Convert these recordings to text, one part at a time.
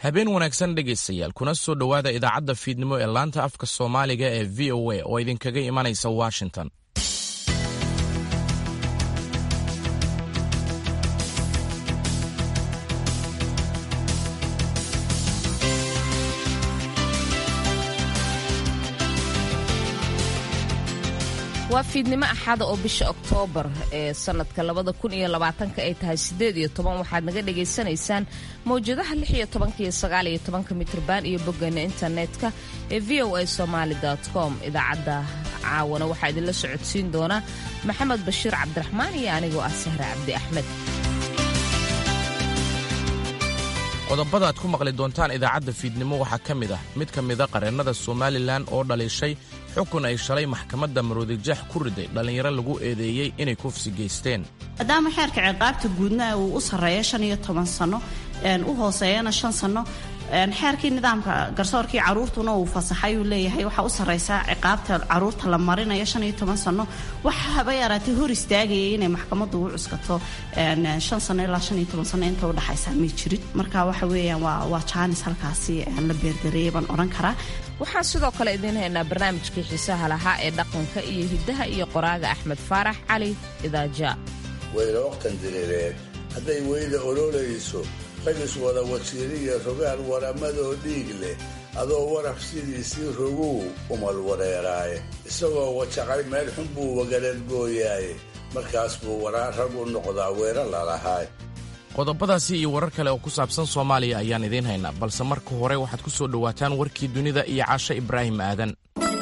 habeen wanaagsan dhegaystayaal kuna soo dhowaada idaacadda fiidnimo ee laanta afka soomaaliga ee v o a oo idinkaga imanaysa washington waa fiidnimo axada oo bisha oktoobar ee sanadka labada kun iyo labaatanka ay tahay sideed iyo toban waxaad naga dhagaysanaysaan mawjadaha lix iyo tobanka iyo sagaal iyo tobanka mitrban iyo boggeena internetka ee v o a somaali com idaacadda caawana waxaa idinla socodsiin doona maxamed bashiir cabdiraxmaan iyo anigoo ah sahre cabdi axmed qodobada aad ku maqli doontaan idaacadda fiidnimo waxaa ka mid ah mid ka mida qareennada somalilan oo dhaliishay xukun ay shalay maxkamadda maroodijax ku riday dhallinyaro lagu eedeeyey inay kufsi geysteen maadaama xeerka ciqaabta guudna uu u sarreeya shan iyo toban sanno u hooseeyana shan sanno xeerkii nidaamka garsoorkii caruurtuna uu fasaxay uu leeyahay waxaa u sarraysaa ciqaabta caruurta la marinayo shan iyo toban sanno waxa haba yaraatay hor istaagayay inay maxkamaddu u cuskato shan sanno ilaa shan iyo toban sanno inta udhexaysaa may jirin marka waxa weeyaan waa waa jaanis halkaasi la beerdareeyay baan odhan karaa waxaan sidoo kale idiin haynaa barnaamijkii xiisaha lahaa ee dhaqanka iyo hiddaha iyo qoraaga axmed faarax cali idaaja weyla waqtan diriireed hadday weyda ololayso ragis wada wasiiriya rogaal waramadoo dhiig leh adoo waraf sidiisii roguu umal wareeraaye isagoo wajaqay meel xun buu wagaladgooyaaye markaas buu waraa rag u noqdaa weera lalahaay qodobadaasi iyo warar kale oo ku saabsan soomaaliya ayaan idiin haynaa balse marka hore waxaad ku soo dhowaataan warkii dunida iyo caashe ibraahim aadan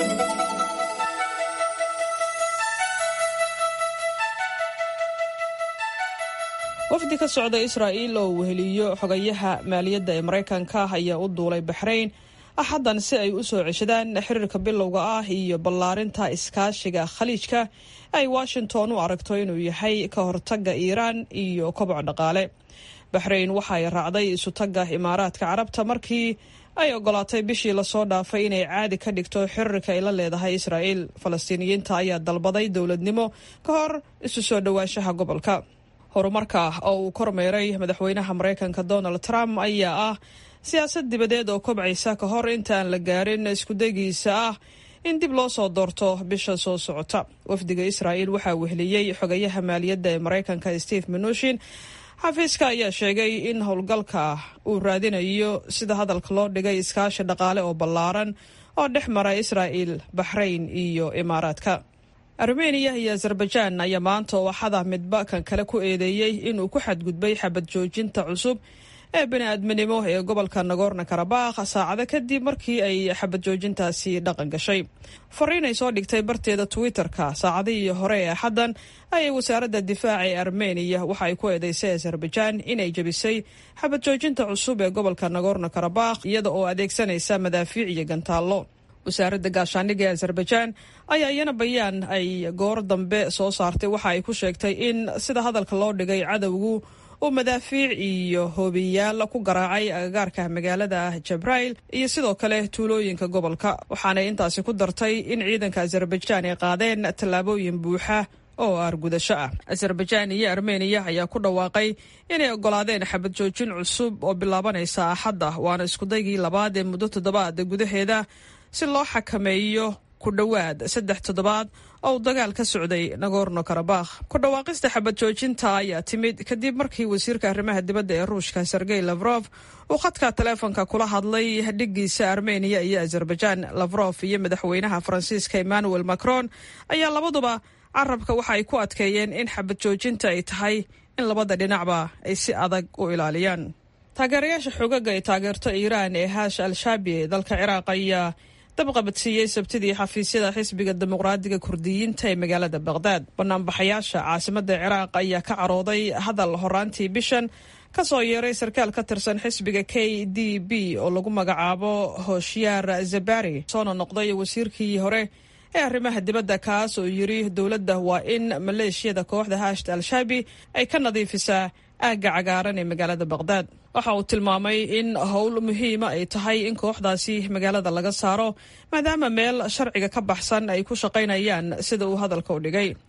wafdi ka socda israa'iil oo weheliyo xogayaha maaliyadda ee maraykanka ayaa u duulay baxrayn axaddan si ay u soo ceshadaan xiriirka bilowga ah iyo ballaarinta iskaashiga khaliijka ay washington u aragto inuu yahay ka hortagga iiraan iyo koboc dhaqaale baxrayn waxa ay raacday isutagga imaaraadka carabta markii ay ogolaatay bishii lasoo dhaafay inay caadi ka dhigto xiriirka ay la leedahay israa'iil falastiiniyiinta ayaa dalbaday dowladnimo ka hor isu soo dhowaanshaha gobolka horumarka oo uu kormeeray madaxweynaha maraykanka donald trump ayaa ah siyaasad dibadeed oo kobcaysa ka hor intaan la gaarin iskudagiisa ah in dib loo soo doorto bisha soo socota wafdiga israa'iil waxaa weheliyey xogayaha maaliyadda ee maraykanka steve minushin xafiiska ayaa sheegay in howlgalka uu raadinayo sida hadalka loo dhigay iskaashi dhaqaale oo ballaaran oo dhex mara israa'il baxrayn iyo imaaraadka armeniya iyo azerbaijaan ayaa maanta ooxada midba kan kale ku eedeeyey inuu ku xadgudbay xabad joojinta cusub ee bini-aadminimo ee gobolka nagorno karabakh saacado kadib markii ay xabad joojintaasi dhaqan gashay fariin ay soo dhigtay barteeda twitter-ka saacadihii hore ee axaddan ayay wasaaradda difaaca ee armeniya waxa ay ku eedeysay azerbaijaan inay jebisay xabad joojinta cusub ee gobolka nagorno karabakh iyada oo adeegsanaysa madaafiic iyo gantaallo wasaaradda gaashaandhigga ee azerbaijaan ayaa iyana bayaan ay goor dambe soo saartay waxa ay ku sheegtay in sida hadalka loo dhigay cadowgu uu madaafiic iyo hoobiyaal ku garaacay agagaarka magaalada jabrail iyo sidoo kale tuulooyinka gobolka waxaanay intaasi ku dartay in ciidanka azerbaijaan ay qaadeen tallaabooyin buuxa oo aargudasho ah azerbaijaan iyo armeniya ayaa ku dhawaaqay inay ogolaadeen xabad joojin cusub oo bilaabanaysa axadda waana iskudaygii labaad ee muddo toddobaad gudaheeda si loo xakameeyo ku dhowaad saddex toddobaad oo uu dagaal ka socday nagorno karabakh ku dhawaaqista xabad joojinta ayaa timid kadib markii wasiirka arrimaha dibadda ee ruushka sergey lafrof uu khadka taleefonka kula hadlay dhiggiisa armeniya iyo azerbaijaan lafrof iyo madaxweynaha faransiiska emmanuel macron ayaa labaduba carabka waxa ay ku adkeeyeen in xabad joojinta ay tahay in labada dhinacba ay si adag u ilaaliyaan taageerayaasha xoogaga ee taageerto iiraan ee haash al-shaabi ee dalka ciraaq ayaa dabqabadsiiyey sabtidii xafiisyada xisbiga dimuqraadiga kurdiyiinta ee magaalada baqhdaad banaanbaxayaasha caasimadda ciraaq ayaa ka carooday hadal horaantii bishan ka soo yeeray sarkaal ka tirsan xisbiga k d b oo lagu magacaabo hoshyaar zabari soona noqday wasiirkii hore ee arrimaha dibadda kaas oo yidhi dowladda waa in maleeshiyada kooxda haashta al-shaabi ay ka nadiifisaa aagga cagaaran ee magaalada baqhdaad waxa uu tilmaamay in howl muhiima ay tahay in kooxdaasi magaalada laga saaro maadaama meel sharciga ka baxsan ay ku shaqaynayaan sida uu hadalka u dhigay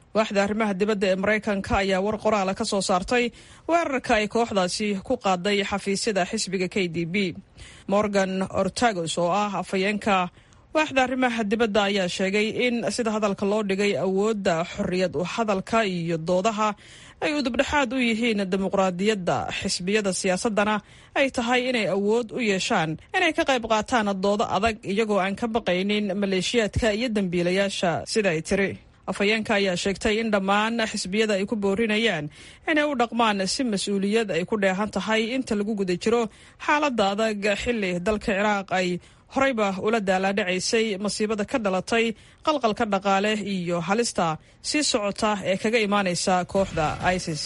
waaxda arrimaha dibadda ee maraykanka ayaa war qoraala ka soo saartay weerarka ay kooxdaasi ku qaaday xafiisyada xisbiga k d b morgan ortagos oo ah afhayeenka waaxda arrimaha dibadda ayaa sheegay in sida hadalka loo dhigay awoodda xorriyad u hadalka iyo doodaha ay udubdhexaad u yihiin dimuqraadiyadda xisbiyada siyaasaddana ay tahay inay awood u yeeshaan inay ka qayb qaataan doodo adag iyagoo aan ka baqaynin maleeshiyaadka iyo dembiilayaasha sida ay tiri afhayeenka ayaa sheegtay in dhammaan xisbiyada ay ku boorinayaan inay u dhaqmaan si mas-uuliyad ay ku dheehan tahay inta lagu guda jiro xaaladda adag xilli dalka ciraaq ay horeyba ula daalaadhacaysay masiibada ka dhalatay qalqalka dhaqaale iyo halista sii socota ee kaga imaanaysa kooxda isis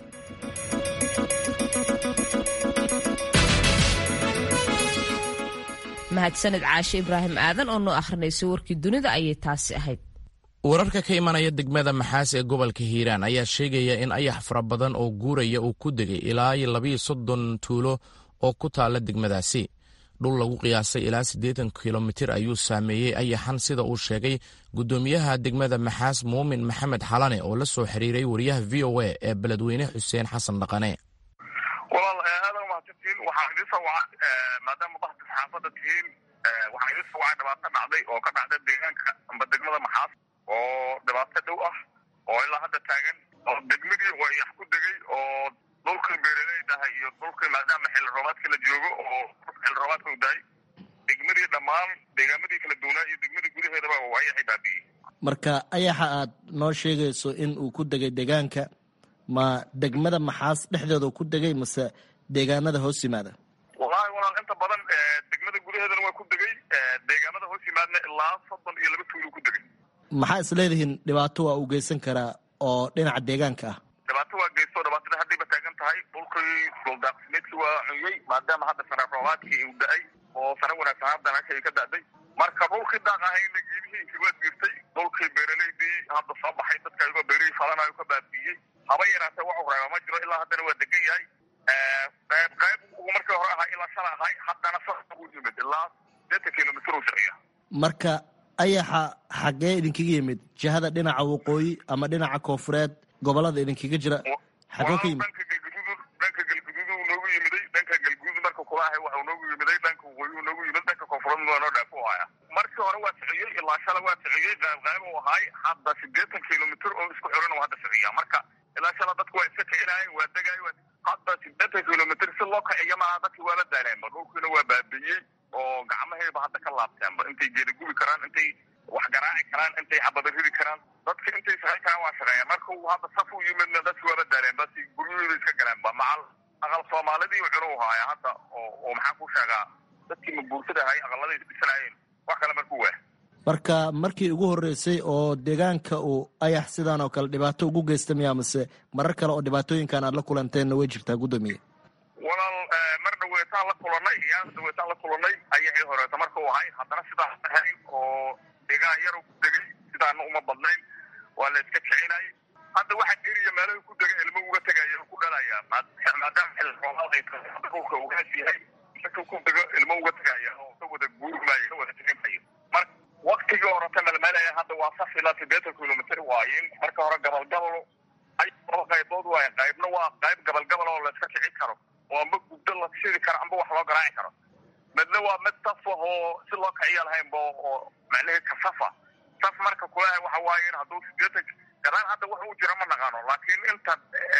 mahadsaned caashe ibraahim aadan oo noo akhrinaysay warkii dunida ayay taasi ahayd wararka ka imanaya degmada maxaas ee gobolka hiiraan ayaa sheegaya in ayax fara badan oo guuraya uu ku degay ilaa labiyo soddon tuulo oo ku taalla degmadaasi dhul lagu qiyaasay ilaa siddeetan kilomitir ayuu saameeyey ayaxan sida uu sheegay guddoomiyaha degmada maxaas muumin maxamed xalane oo la soo xiriiray wariyaha v o a ee beledweyne xuseen xasan dhaqane walaal aada umahadsantiin waxaa idin soo waca maadaama bahda saxaafadda tihiin waxaa idin soo wacay dhibaato dhacday oo ka dhacda deegaanka amba degmada maxaas oo dhibaato dhow ah oo ilaa hadda taagan oo degmadii wayax ku degay oo dhulkii beeraleydahay iyo dhulkii maadaama xilli roobaadka la joogo oo xilli roobaadka u dahay degmadii dhammaan deegaamadii kala duwanaa iyo degmadii gudaheedaba oo ayaxay baabi'iyey marka ayaxa aad noo sheegayso in uu ku degay deegaanka ma degmada maxaas dhexdeeda ku degay mase deegaanada hoos yimaada wallaahi walaal inta badan degmada gudaheedana waa ku degay deegaamada hoos yimaadna ilaa soddon iyo laba tuulu ku degay maxaa is leedihiin dhibaato waa uu geysan karaa oo dhinaca deegaanka ah dhibaato waa geysto dhibaatada haddayba taagan tahay dhulkii dhuldaaqsimeedkii waa cunyey maadaama hadda sare roobaadkii uu da-ay oo sare wanaagsan hadda meesha ay ka da-day marka dhulkii daaq ahayna geedihiinkii waa jirtay dhulkii beeraleydii hadda soo baxay dadka ayagoo beerihii falanayo ka baabiiyey haba yaraatee wax reeba ma jiro ilaa haddana waa degan yahay qayb qayb uu markii hore ahaa ilaa shala ahay haddana sa u yimid ilaa sideetan kilomitr uu socya marka ayaxa xaggee idinkaga yimid jihada dhinaca waqooyi ama dhinaca koonfureed gobolada idinkaga jira xaggee ka yimid dhanka galguduud dhanka galguduud uu noogu yimiday dhanka galguduud marka kulaahay waxuu noogu yimiday dhanka waqooyi uu noogu yimid dhanka koonfureed waa noo dhaaf u haya markii hore waa sociyey ilaa shala waa sociyey qayb qayb uu ahay hadda sideetan kilomitr oo isku xiran uu hadda sociyaa marka ilaa shala dadku waa iska kicinaayeen waa degaay hadda sideetan kilomitr si loo kiciyo maaha dadki waaba daaleenba dhulkiina waa baabiiyey oo gacmahayba hadda ka laabteenba intay geeda gubi karaan intay wax garaaci karaan intay xabada ridi karaan dadka intay shaqayn karaan waa shaqeeyaan marka uu hadda saf u yimidna dadki waaba daaleen bas guryahooda iska galeenba macal aqal soomaalidii cunu haaya hadda oo oo maxaan ku sheegaa dadkii mabuursada ahay aqaladay isdhisanaayeen wax kale markuu waa marka markii ugu horreysay oo deegaanka uu ayax sidaan oo kale dhibaato ugu geysta miyaa mase marar kale oo dhibaatooyinkan aad la kulanteenna way jirtaa guddoomiye walaal mar dhaweetaan la kulanay iyaan dhaweetaan la kulanay ayaxii horeeta marka uu ahay haddana sidaas ahayn oo deegaan yar ku degay sidaana uma badnayn waa la iska kicinay hadda waxa geriya meelaha ku dega ilmo uga tegaya ku dhalaya maadaama xilli roobaad ay tahay hadda dhulka ugaas yahay marka ku dego ilmo uga tegaya oo ka wada guurmaayo ka wada kicinmayo marka waktigii horeta melmelaya hadda waa saf ilaa sideetan kilomitr waayin marka hore gabalgabal ay laba qaybood waay qaybna waa qayb gabalgabal oo la iska kicin karo oo amba gubdo la shidi karo amba wax loo garaaci karo midna waa mid saf ah oo si loo kiciya lahaynba oo macnaheedka safa saf marka kulahay waxa waaye in hadduu sideetan gadaan hadda wax uu jira ma naqaano laakiin inta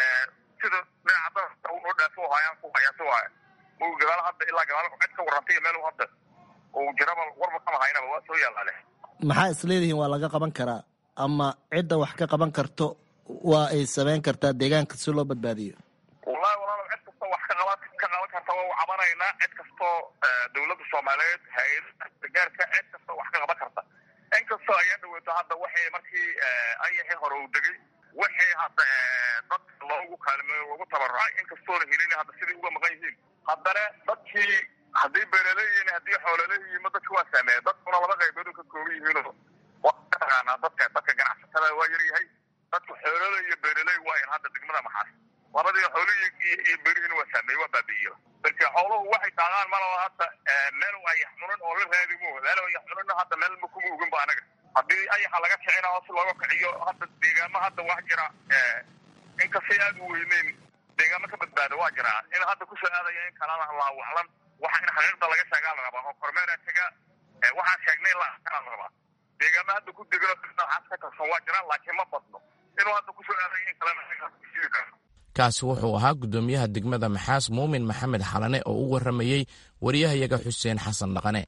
sida dhinaca dadka unoo dhaafo hayaan ku hayaasi waay uu gadaal hadda ilaa gadaal cid ka warrantay meel hadda uu jiraba warba kama haynaba waa soo yaalaale maxaa is leedihiin waa laga qaban karaa ama cidda wax ka qaban karto waa ay samayn kartaa deegaanka si loo badbaadiyo wallahi walaalo cid kastoo wax ka qaban ka qaban karta waa u cabanaynaa cid kastoo dawladda soomaaliyeed hay-ada gargaarka cid kastoo wax ka qaban karta inkastoo ayaa dhaweyto hadda waxay markii ayaxii hore uu degay waxay hadda dadka loogu kaalmeeyo loogu tabarucay inkastoona helin hadda sidai uga maqan yihiin haddana dadkii haddii beeraleeyihin haddii xoolaleeyihiin ma dadka waa saameeya dadkuna laba qaybood ka kooban yihiinoo waa taqaanaa dadka dadka ganacsatada waa yar yahay dadka xoolale iyo beeraley waayan hadda degmada maxaas labadii xoolihi iyo beerihiina waa saameeye waa baabi'iyo marka xooluhu waxay taagaan malaba hadda meel ayax cunan oo la raadi mo meel ayax cunana hadda meel ma kuma ogin ba anaga haddii ayaxa laga kicina oo si looga kiciyo hadda deegaamo hadda wax jira inkastay aad u weyneyn deegaamo ka badbaada waa jiraa in hadda kusoo aadaya in kalana laawaclan waxa in xaqiiqda laga sheegaa la rabaa oo kormeera tega waxaan sheegnay la la rabaa deegaamo hadda ku degano noocaas ka tirsan waa jiraan laakiin ma badno inuu hadda kusoo aadaya in kalena sii karo kaasi wuxuu ahaa guddoomiyaha degmada maxaas muumin maxamed xalane oo u warramayey wariyahayaga xuseen xasan dhaqane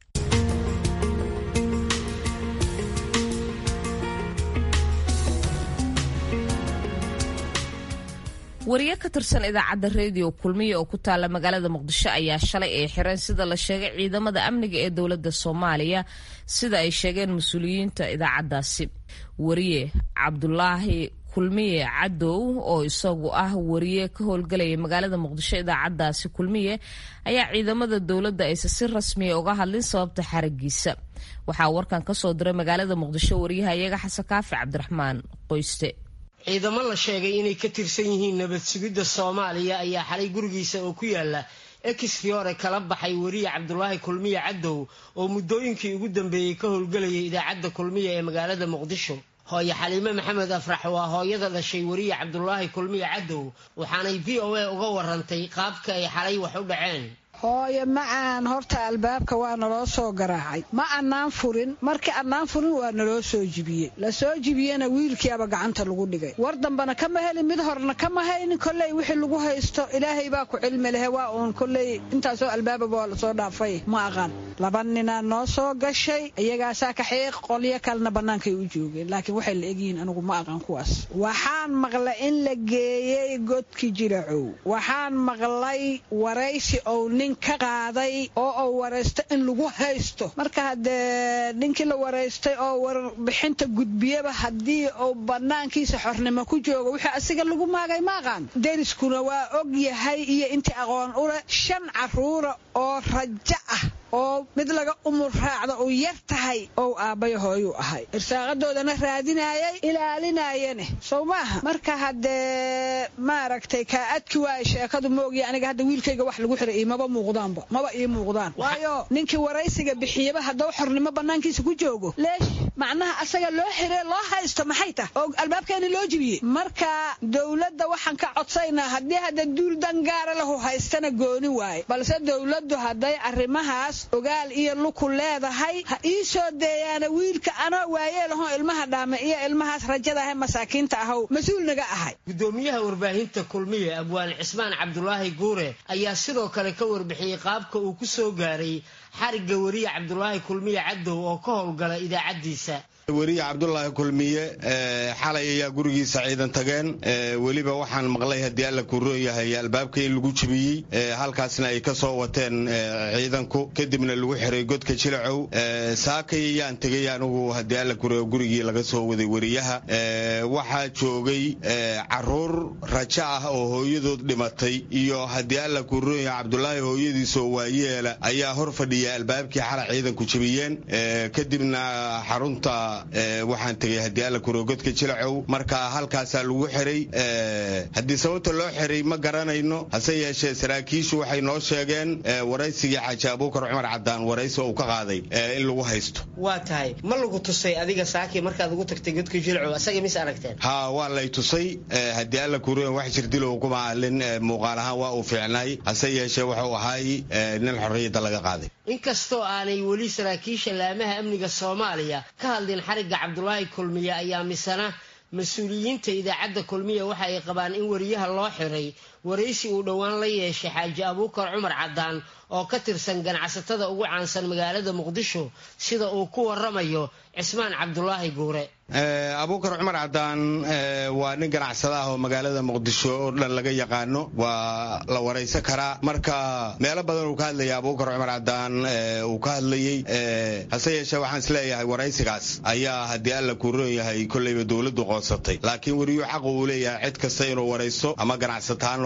wariye ka tirsan idaacadda rediyo kulmiya oo ku taalla magaalada muqdisho ayaa shalay ay xireen sida la sheegay ciidamada amniga ee dowladda soomaaliya sida ay sheegeen mas-uuliyiinta idaacaddaasi wariye cabdulaahi kulmiye cadow oo isagu ah wariye ka howlgalaya magaalada muqdisho idaacaddaasi kulmiye ayaa ciidamada dowladda aysa si rasmiya uga hadlin sababta xaragiisa waxaa warkan ka soo diray magaalada muqdisho wariyahayaga xasan kaafi cabdiraxmaan qoyste ciidamo la sheegay inay ka tirsan yihiin nabad sugidda soomaaliya ayaa xalay gurigiisa oo ku yaala exfiore kala baxay weriye cabdulaahi kulmiye cadow oo muddooyinkii ugu dambeeyey ka howlgelayay idaacadda kulmiya ee magaalada muqdisho hooye xaliime maxamed afrax waa hooyada dhashay weriye cabdulaahi kulmiye cadow waxaanay v o a uga warantay qaabka ay xalay wax u dhaceen hooye macaan horta albaabka waa naloo soo garaacay ma annaan furin markii annaan furin waa naloo soo jibiyey la soo jibiyena wiilkiiaba gacanta lagu dhigay war dambana kama helin mid horna kama haynin kolley wixii lagu haysto ilaahay baa ku cilmi lehe waa uun kolley intaasoo albaababa waa lasoo dhaafay ma aqaan laba ninaa noo soo gashay iyagaasaa kaxiiq qolyo kalena bannaankay u joogeen laakiin waxay la egyihiin anigu ma aqaan kuwaas waxaan maqlay in la geeyey godki jiracow waxaan maqlay waraysi ou nin ka qaaday oo uu waraysto in lagu haysto marka haddee ninkii la waraystay oo warbixinta gudbiyaba haddii uu bannaankiisa xornimo ku joogo wixii asiga lagu maagay ma aqaan deriskuna waa og yahay iyo intii aqoon u leh shan carruura oo rajo ah oo mid laga umur raacda uu yar tahay ou aabbaya hooyuu ahay irsaaqadoodana raadinayay ilaalinayane sow maaha marka haddee maaragtay kaa adki waaya sheekadu maogya aniga hadda wiilkayga wax lagu xiray imaba muuqdaanba maba ii muuqdaan waayo ninkii waraysiga bixiyaba haddau xornimo bannaankiisa ku joogo leesh macnaha asaga loo xiree loo haysto maxay tah oo albaabkeeni loo jibiyey marka dowladda waxaan ka codsaynaa haddii hadda duul dangaara lahu haystana gooni waaye balse dowladdu hadday arrimahaas ogaal iyo luku leedahay ha ii soo deeyaana wiilka anoo waayeelahoo ilmaha dhaame iyo ilmahaas rajada ahe masaakiinta ahow mas-uul naga ahay gudoomiyaha warbaahinta kulmiye abwaan cismaan cabdulaahi guure ayaa sidoo kale ka warbixiyey qaabka uu ku soo gaaray xarigga weriye cabdulaahi kulmiye cadow oo ka howlgala idaacaddiisa weriye cabdulaahi kulmiye xalay ayaa gurigiisa ciidan tageen weliba waxaan maqlay haddii alla kuroon yahay albaabka in lagu jibiyey halkaasna ay ka soo wateen ciidanku kadibna lagu xiray godka jilacow saakay ayaan tegay anigu haddii alla kuroyo gurigii laga soo waday weriyaha waxaa joogay caruur rajo ah oo hooyadood dhimatay iyo haddii alla kuroon yahay cabdulaahi hooyadiisoo waayeela ayaa hor fadhiya albaabkii xala ciidanku jibiyeen kadibna xarunta waxaan tegay haddii alla kurogodka jilacow marka halkaasaa lagu xiray haddii sababta loo xiray ma garanayno hase yeeshee saraakiishu waxay noo sheegeen waraysigii xaaji abuukar cumar cadaan waraysi uu ka qaaday in lagu haysto waa tahay ma lagu tusay adiga saakii markaad ugu tagtay godka jilacow asaga mis aragteen ha waa lay tusay haddii alla kuroon wax jirdilo kuma ahlin muuqaal ahaan waa uu fiicnaay hase yeeshee wuxuu ahaay nin xorriyadda laga qaaday inkastoo aanay weli saraakiisha laamaha amniga soomaaliya ka hadlin xarigga cabdulaahi kulmiye ayaa misana mas-uuliyiinta idaacadda kulmiya waxa ay qabaan in weriyaha loo xiray waraysi uu dhowaan la yeeshay xaaji abuukar cumar cadaan oo ka tirsan ganacsatada ugu caansan magaalada muqdisho sida uu ku waramayo cismaan cabdulaahi guure abuukar cumar cadaan waa nin ganacsada ah oo magaalada muqdisho oo dhan laga yaqaano waa la waraysan karaa marka meelo badan uu ka hadlaya abuukar cumar cadaan uu ka hadlayey hase yeeshee waxaan isleeyahay waraysigaas ayaa haddii alla kuuron yahay kolleyba dowladdu qoonsatay laakiin weriyuu xaq uu leeyahay cid kasta inuu waraysto ama ganacsata ha noqdo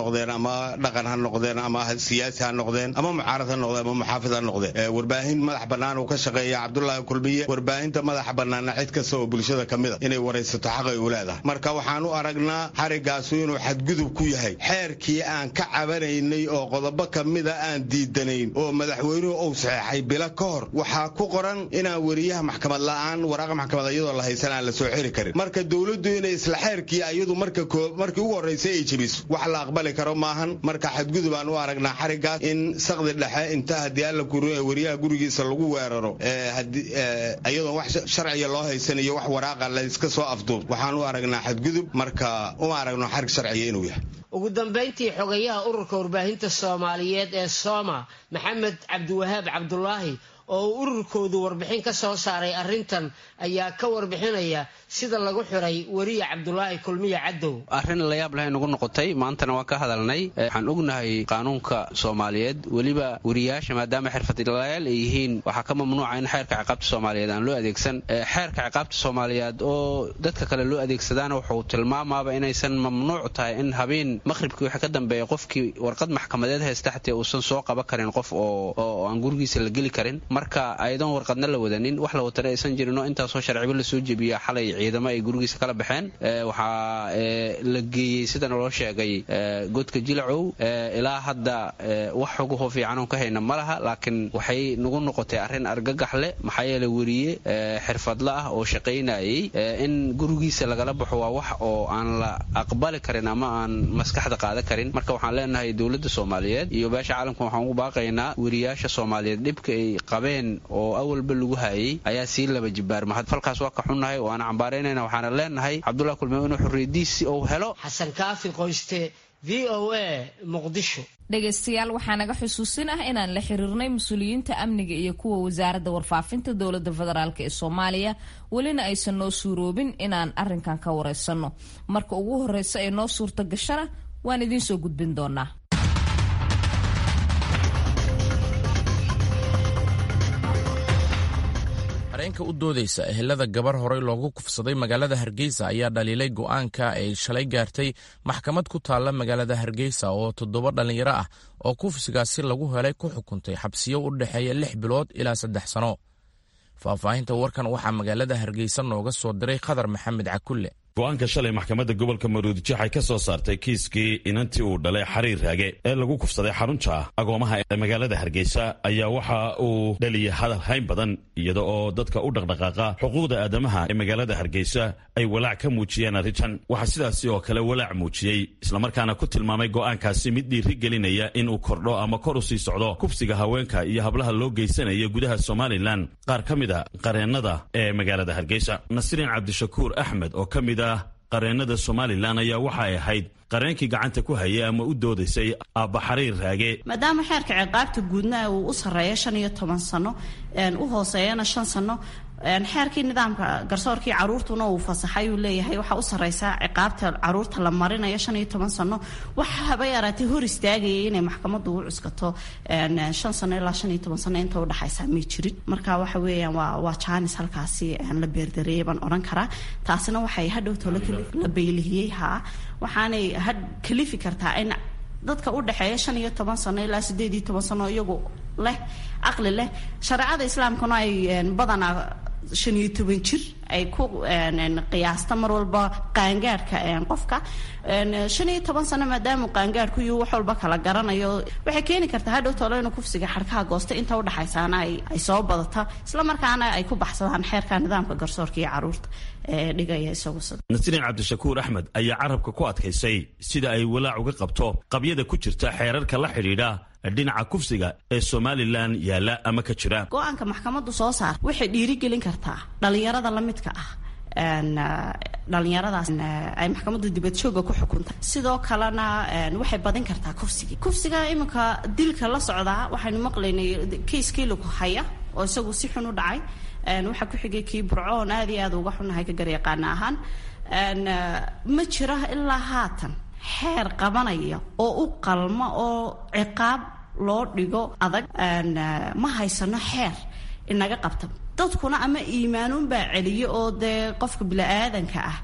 noqdeen ama dhaqan ha noqdeen ama siyaasi ha noqdeen ama mucaarad ha noqdeen ama muxaafid ha noqdeen warbaahin madax bannaan uu ka shaqeeya cabdulaahi kulmiye warbaahinta madaxa bannaana cid kasta oo bulshada ka mid a inay waraysato xaqay u leedahay marka waxaan u aragnaa xarigaasu inuu xadgudub ku yahay xeerkii aan ka cabanaynay oo qodobo ka mida aan diidanayn oo madaxweynuhu uu saxeexay bilo ka hor waxaa ku qoran inaan weriyaha maxkamad la'aan waraaqa maxkamad iyadoo la haysan aan la soo xiri karin marka dowladdu inay isla xeerkii iyadu marka markii ugu horraysay ay jebiso wax la aqbali karo maahan marka xadgudub aan u aragnaa xarigaas in saqdi dhexe inta haddii alla kuru ee weriyaha gurigiisa lagu weeraro iyadoon wax sharciga loo haysan iyo wax waraaqa la iska soo afduub waxaan u aragnaa xadgudub marka uma aragno xarig sharciga inuu yahay ugu dambayntii xogayaha ururka warbaahinta soomaaliyeed ee sooma maxamed cabdiwahaab cabdulaahi oo uu ururkoodu warbixin ka soo saaray arrintan ayaa ka warbixinaya sida lagu xiray weriye cabdulaahi kulmiye cadow arrin layaab lahay nagu noqotay maantana waan ka hadalnay waxaan ognahay qaanuunka soomaaliyeed weliba weriyaasha maadaama xirfadlayaal ay yihiin waxaa ka mamnuuca in xeerka ciqaabta soomaaliyeed aan loo adeegsan xeerka ciqaabta soomaaliyeed oo dadka kale loo adeegsadaana wuxuu tilmaamaaba inaysan mamnuuc tahay in habeen maqhribkii wixii ka dambeeya qofkii warqad maxkamadeed haysta xatee uusan soo qaban karin qof oo aan gurigiisa la geli karin marka ayadoon warqadna la wadanin wax la watana aysan jirinoo intaasoo sharciba lasoo jebiya xalay ciidamo ay gurigiisa kala baxeen waxaa la geeyey sida naloo sheegay godka jilacow ilaa hadda wax xuguho fiicanon ka hayna ma laha laakiin waxay nagu noqotay arrin argagax leh maxaa yeele weriye xirfadla ah oo shaqaynayay in gurigiisa lagala baxo waa wax oo aan la aqbali karin ama aan maskaxda qaadan karin marka waxaan leenahay dowladda soomaaliyeed iyo beesha caalamka waxaan ugu baaqaynaa weriyaasha soomaaliyeed dhibka ay qabeen oo awalba lagu hayay ayaa sii laba jibaarma falkaas waa ka xunnahay oo aan cambaaraynayna waxaana leenahay cabdullahi kulmiye inuu xorriyadiisi uu helo xasan kaafi qoyste v o a muqdisho dhegaystayaal waxaa naga xusuusin ah inaan la xiriirnay mas-uuliyiinta amniga iyo kuwa wasaaradda warfaafinta dowladda federaalk ee soomaaliya welina aysan noo suuroobin inaan arrinkan ka waraysanno marka ugu horreysa ee noo suurta gashana waan idiin soo gudbin doonaa areenka u doodaysa ehelada gabar horey loogu kufsaday magaalada hargeysa ayaa dhaliilay go'aanka ay shalay gaartay maxkamad ku taalla magaalada hargeysa oo toddoba dhallinyaro ah oo kufsigaasi lagu helay ku xukuntay xabsiyo u dhexeeya lix bilood ilaa saddex sano faahfaahinta warkan waxaa magaalada hargeysa nooga soo diray khadar maxamed cakulle go-aanka shalay maxkamadda gobolka maruudijo waxay ka soo saartay kiiskii inantii uu dhalay xariir raage ee lagu kufsaday xarunta agoomaha ee magaalada hargeysa ayaa waxa uu dhaliyay hadal hayn badan iyada oo dadka u dhaqdhaqaaqa xuquuqda aadamaha ee magaalada hargeysa ay walaac ka muujiyeen arrintan waxaa sidaasi oo kale walaac muujiyey islamarkaana ku tilmaamay go'aankaasi mid dhiiri gelinaya inuu kordho ama kor u sii socdo kufsiga haweenka iyo hablaha loo geysanaya gudaha somalilan qaar ka mid a qareennada ee magaalada hargeysa nasriin cabdishakuur axmed oo ka mid qareennada somalilan ayaa waxay ahayd qareenkii gacanta ku hayay ama u doodaysay aabba xariir raage maadaama xeerka ciqaabta guudna uu u sarreeyo shan iyo toban sano u hooseeyana shan sano xeerkii nidaamka garsoorkii caruurtuna uu fasaxay uu leeyahay waxaa u sarreysaa ciqaabta caruurta la marinayo shan iyo toban sano waxa haba yaraatay hor istaagayay inay maxkamaddu u cuskato shan sano ilaa shan iyo toban sano inta udhexaysaa may jirin marka waxa weeyaan waa waa jaanis halkaasi la beerdareeyay baan odhan karaa taasina waxay hadhowto la beylihiyey haa waxaanay had kalifi kartaa in dadka u dhexeeya shan iyo toban sano ilaa sideed iyo toban sano iyagu leh caqli leh shareecada islaamkuna ay badanaa shan iyo toban jir ay ku qiyaasta mar walba qaangaadhka qofka shan iyo toban sano maadaamuu qaangaadhku iyo wax walba kala garanayo waxay keeni kartaa hadhow tolo inuu kufsiga xadhkaha goosta inta udhexaysaana ay soo badata isla markaana ay ku baxsadaan xeerka nidaamka garsoorka iyo caruurta ee dhigaya isagu nasriin cabdishakuur axmed ayaa carabka ku adkaysay sida ay walaac uga qabto qabyada ku jirta xeerarka la xidhiidha dhinaca kufsiga ee somalilan yaalla ama ka jira go-aanka maxkamaddu soo saar waxay dhiirigelin kartaa dhallinyarada la midka ah dhalinyaradaas ay maxkamaddu dibadjooga ku xukuntay sidoo kalena waxay badin kartaa kufsigii kufsiga iminka dilka la socdaa waxaynu maqlaynay kiiskii lagu haya oo isagu si xun u dhacay waxaa ku xigay kii burcoon aad iyo aad uga xunahay ka garyaqaana ahaan ma jira ilaa haatan xeer qabanaya oo u qalma oo ciqaab loo dhigo adag ma haysano xeer inaga qabta dadkuna ama iimaanuunbaa celiyo oo dee qofka bili-aadanka ah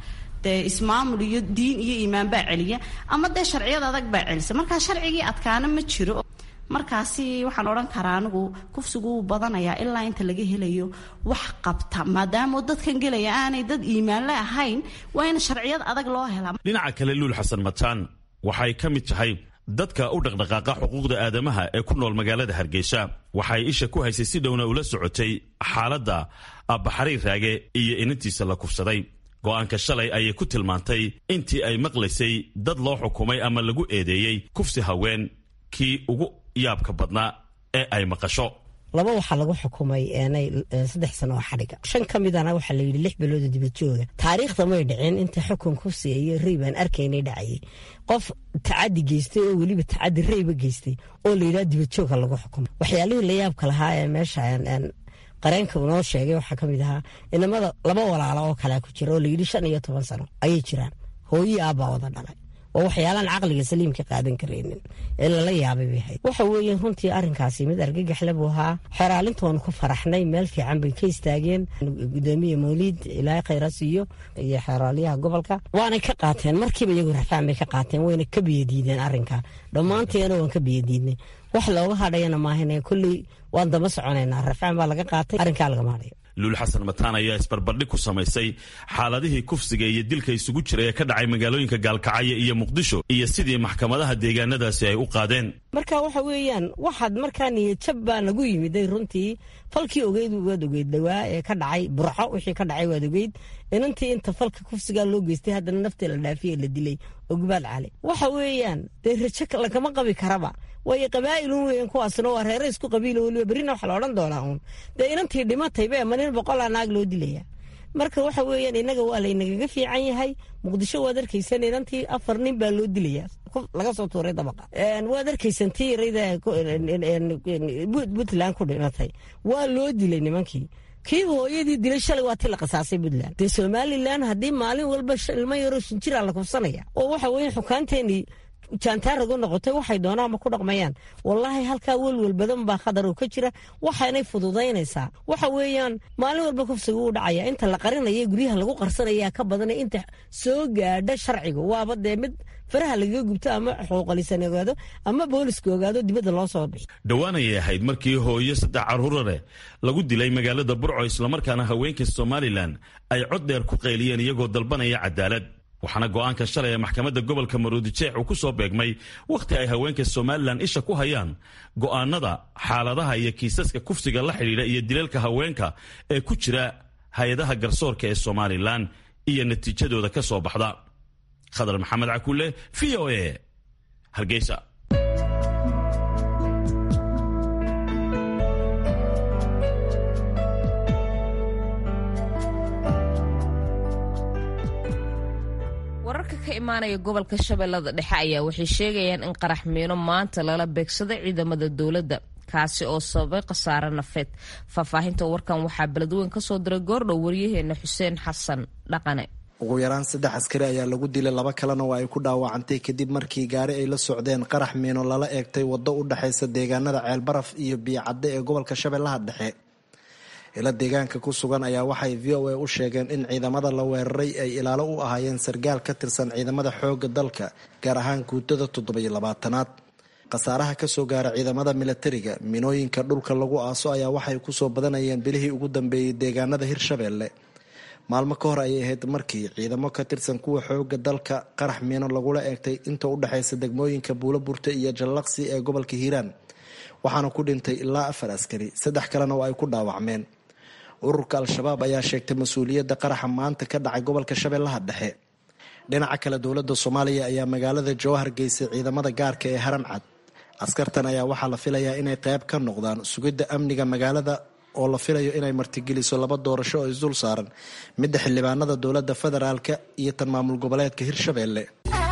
dee ismaamul iyo diin iyo iimaan baa celiya ama dee sharciyada adag baa celisa markaa sharcigii adkaana ma jiro markaasi waxaan odhan karaa anigu kufsigu wuu badanayaa ilaa inta laga helayo wax qabta maadaama dadkan gelaya aanay dad iimaanle ahayn waa in sharciyad adag loo helaa dhinaca kale luul xasan mataan waxay ka mid tahay dadka u dhaqdhaqaaqa xuquuqda aadamaha ee ku nool magaalada hargeysa waxay isha ku haysay si dhowna ula socotay xaaladda abbaxariir raage iyo inantiisa la kufsaday go'aanka shalay ayay ku tilmaantay intii ay maqlaysay dad loo xukumay ama lagu eedeeyey kufsi haween kii ugu yaabka badnaa ee ay maqasho laba waxaa lagu xukumay saddex sano oo xadhiga shan ka midana waxaa layidhi lix bilooda dibad jooga taariikhda may dhicin inta xukun kufsi iyo rey baan arkaynay dhacayay qof tacadi geystay oo weliba tacadi reyba geystay oo layidhaha dibad jooga lagu xukumay waxyaalihii la yaabka lahaa ee meesha qareenka unoo sheegay waxaa ka mid ahaa inamada laba walaalo oo kalea ku jira oo layidhi shan iyo toban sano ayay jiraan hooyii aabbaa wada dhalay oo waxyaalaan caqliga saliimka qaadan karaynin ee lala yaabay bay ahayd waxa weeye runtii arrinkaasi mid argagaxle buu ahaa xeraalintoonu ku faraxnay meel fiican bay ka istaageen gudoomiye mawliid ilaahay khayra siiyo iyo xeraaliyaha gobolka waanay ka qaateen markiiba iyagu rafaan bay ka qaateen wayna ka biyadiideen arrinka dhammaanteena waan ka biyadiidnay wax looga hadhayana maahine kolley waan daba soconaynaa rafaan baa laga qaatay arrinkaa lagama hadhayo luul xasan mataan ayaa isbarbardhig ku samaysay xaaladihii kufsiga iyo dilka isugu jira ee ka dhacay magaalooyinka gaalkacyo iyo muqdisho iyo sidii maxkamadaha deegaanadaasi ay u qaadeen marka waxa weeyaan waxaad markaa niyadjab baa nagu yimiday runtii falkii ogeyd waad ogeyd dhawaa ee ka dhacay burco wixii ka dhacay waad ogeyd inantii inta falka kufsigaa loo geystay haddana naftii la dhaafiyey la dilay ogbaad cali waxa weeyaan dee rajo lagama qabi karaba waayo qabaa'ilun weyan kuwaasna waa reere isku qabiilo weliba berrina waxa la odhan doonaa uun dee inantii dhimataybe ma nin boqolaa naag loo dilaya marka waxa weeyaan innaga waa laynagaga fiican yahay muqdisho waad arkaysan inantii afar nin baa loo dilaya laga soo tuuray dabaqa waad arkaysan tii yarayda puntland ku dhimatay waa loo dilay nimankii kii hooyadii dilay shalay waa ti la qasaasay puntland dee somalilan haddii maalin walba ilmo yaroo shinjiraa la kufsanaya oo waxa weeye xukaanteenii jaantaaragu noqotay waxay doonaan ma ku dhaqmayaan wallaahi halkaa welwel badan baa khadar oo ka jira waxaanay fududaynaysaa waxa weeyaan maalin walba kufsiga uu dhacaya inta la qarinaya guryaha lagu qarsanaya ka badanay inta soo gaadha sharciga waaba dee mid faraha lagaga gubto ama xuquuqalisan ogaado ama booliska ogaado dibadda loo soo bixi dhowaanayay ahayd markii hooyo saddex carruura leh lagu dilay magaalada burco islamarkaana haweenka somalilan ay cod dheer ku qayliyeen iyagoo dalbanaya cadaalad waxaana go'aanka shalay ee maxkamadda gobolka maruudijeex uu ku soo beegmay wakhti ay haweenka somalilan isha ku hayaan go'aanada xaaladaha iyo kiisaska kufsiga la xidhiidha iyo dilalka haweenka ee ku jira hay-adaha garsoorka ee somalilan iyo natiijadooda ka soo baxda khadar maxamed cakuule v o a hargeysa wararka ka imaanaya gobolka shabeellada dhexe ayaa waxay sheegayaan in qarax miino maanta lala beegsaday ciidamada dowladda kaasi oo sababay khasaare nafeed faahfaahinta warkan waxaa beledweyn ka soo diray goordhow waryaheena xuseen xasan dhaqane ugu yaraan saddex askari ayaa lagu dilay laba kalena waa ay ku dhaawacantay kadib markii gaari ay la socdeen qarax miino lala eegtay waddo u dhexaysa deegaanada ceelbaraf iyo biyocadde ee gobolka shabeellaha dhexe ila deegaanka ku sugan ayaa waxay v o a u sheegeen in ciidamada la weeraray ay ilaalo u ahaayeen sargaal ka tirsan ciidamada xoogga dalka gaar ahaan guutada toddobiyo labaatanaad khasaaraha kasoo gaara ciidamada milatariga minooyinka dhulka lagu aaso ayaa waxay kusoo badanayeen bilihii ugu dambeeyey deegaanada hirshabeelle maalmo ka hor ayay ahayd markii ciidamo ka tirsan kuwa xooga dalka qarax miino lagula eegtay inta u dhexaysa degmooyinka buulo burte iyo jallaqsi ee gobolka hiiraan waxaana ku dhintay ilaa afar askari saddex kalena oo ay ku dhaawacmeen ururka al-shabaab ayaa sheegtay mas-uuliyadda qaraxa maanta ka dhacay gobolka shabeellaha dhexe dhinaca kale dowladda soomaaliya ayaa magaalada jowhar geysay ciidamada gaarka ee haran cad askartan ayaa waxaa la filayaa inay qayb ka noqdaan sugidda amniga magaalada oo la filayo inay martigeliso laba doorasho oo isdul saaran midda xildhibaanada dowladda federaalka iyo tan maamul goboleedka hirshabeelle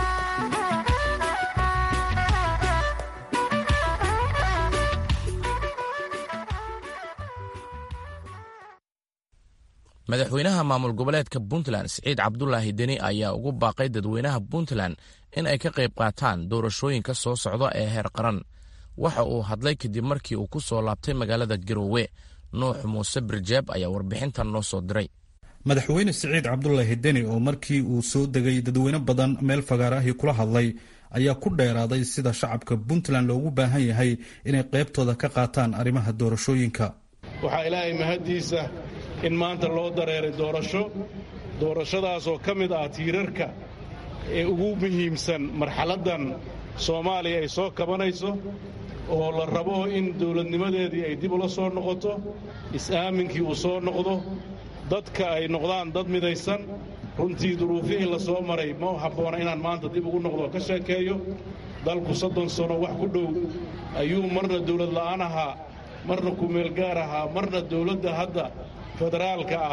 madaxweynaha maamul goboleedka puntland siciid cabdulaahi deni ayaa ugu baaqay dadweynaha puntland in ay ka qayb qaataan doorashooyinka soo socda ee heer qaran waxa uu hadlay kadib markii uu ku soo laabtay magaalada garoowe nuux muuse birjeeb ayaa warbixintan noo soo diray madaxweyne siciid cabdulaahi deni oo markii uu soo degay dadweyne badan meel fagaarahi kula hadlay ayaa ku dheeraaday sida shacabka puntland loogu baahan yahay inay qaybtooda ka qaataan arrimaha doorashooyinka waxaa ilaahay mahaddiisa in maanta loo dareeray doorasho doorashadaasoo ka mid ah tiirarka ee ugu muhiimsan marxaladdan soomaaliya ay soo kabanayso oo la rabo in dawladnimadeedii ay dib ula soo noqoto is-aaminkii uu soo noqdo dadka ay noqdaan dad midaysan runtii duruufihii la soo maray ma habboona inaan maanta dib ugu noqdo ka sheekeeyo dalku soddon sano wax ku dhow ayuu marna dawlad la'aan ahaa marna kumeelgaar ahaa marna dawladda hadda federaalka ah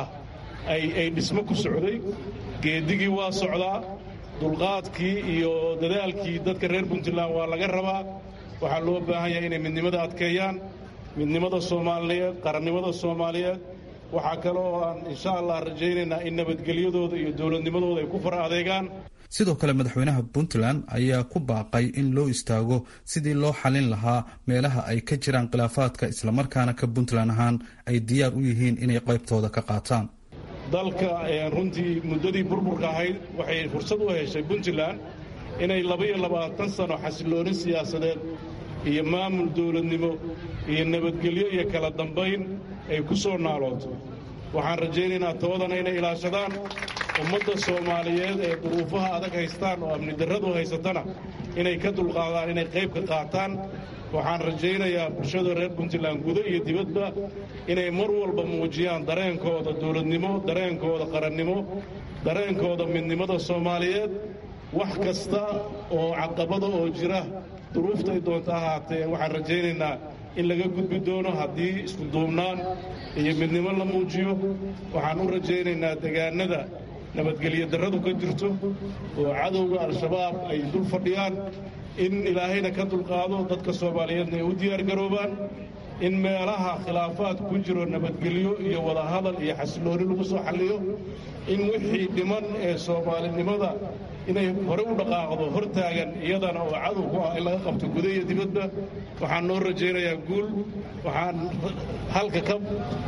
ay dhismo ku socday geedigii waa socdaa dulqaadkii iyo dadaalkii dadka reer puntland waa laga rabaa waxaa loo baahan yahay inay midnimada adkeeyaan midnimada soomaaliyeed qarannimada soomaaliyeed waxaa kale oo aan insha allah rajaynaynaa in nabadgelyadooda iyo dowladnimadooda ay ku fara adeegaan sidoo kale madaxweynaha puntland ayaa ku baaqay in loo istaago sidii loo xalin lahaa meelaha ay ka jiraan khilaafaadka islamarkaana ka puntland ahaan ay diyaar u yihiin inay qaybtooda ka qaataan dalka runtii muddadii burburka ahayd waxay fursad u heshay puntland inay labaiyo labaatan sano xasillooni siyaasadeed iyo maamul dowladnimo iyo nabadgelyo iyo kala dambayn ay ku soo naalooto waxaan rajaynaynaa toodana inay ilaashadaan ummadda soomaaliyeed ee duruufaha adag haystaan oo amni darradu haysatana inay ka dulqaadaan inay qayb ka qaataan waxaan rajaynayaa bulshada reer puntland gudo iyo dibadba inay mar walba muujiyaan dareenkooda dowladnimo dareenkooda qarannimo dareenkooda midnimada soomaaliyeed wax kasta oo caqabada oo jira duruuftay doonta ahaatee waxaan rajaynaynaa in laga gudbi doono haddii iskuduubnaan iyo midnimo la muujiyo waxaan u rajaynaynaa degaanada nabadgelyo darradu ka jirto oo cadowga al-shabaab ay dul fadhiyaan in ilaahayna ka dulqaado dadka soomaaliyeedna ay u diyaargaroobaan in meelaha khilaafaad ku jiro nabadgelyo iyo wadahadal iyo xasilooni lagu soo xalliyo in wixii dhiman ee soomaalinimada inay hore u dhaqaaqdo hortaagan iyadana oo cadow ku ah in laga qabto guda iyo dibadba waxaan noo rajaynayaa guul waxaan halka ka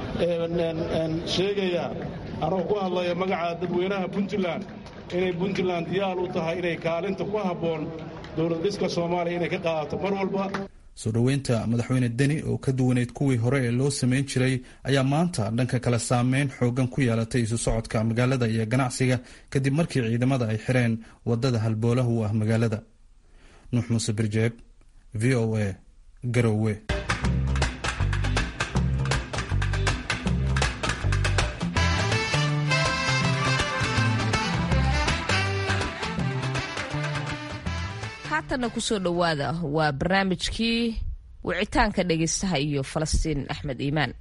sheegayaa anoo ku hadlaya magaca dadweynaha puntland inay puntland diyaar u tahay inay kaalinta ku habboon dowlad dhiska soomaaliya inay ka qaadato mar walba soo dhoweynta madaxweyne deni oo ka duwaneyd kuwii hore ee loo samayn jiray ayaa maanta dhanka kale saameyn xoogan ku yeelatay isu socodka magaalada iyo ganacsiga kadib markii ciidamada ay xireen wadada halboolahu u ah magaalada nuux muuse birjeeb v o a garowe haatanna kusoo dhowaada waa barnaamijkii wicitaanka dhegaystaha iyo falastiin axmed iimaan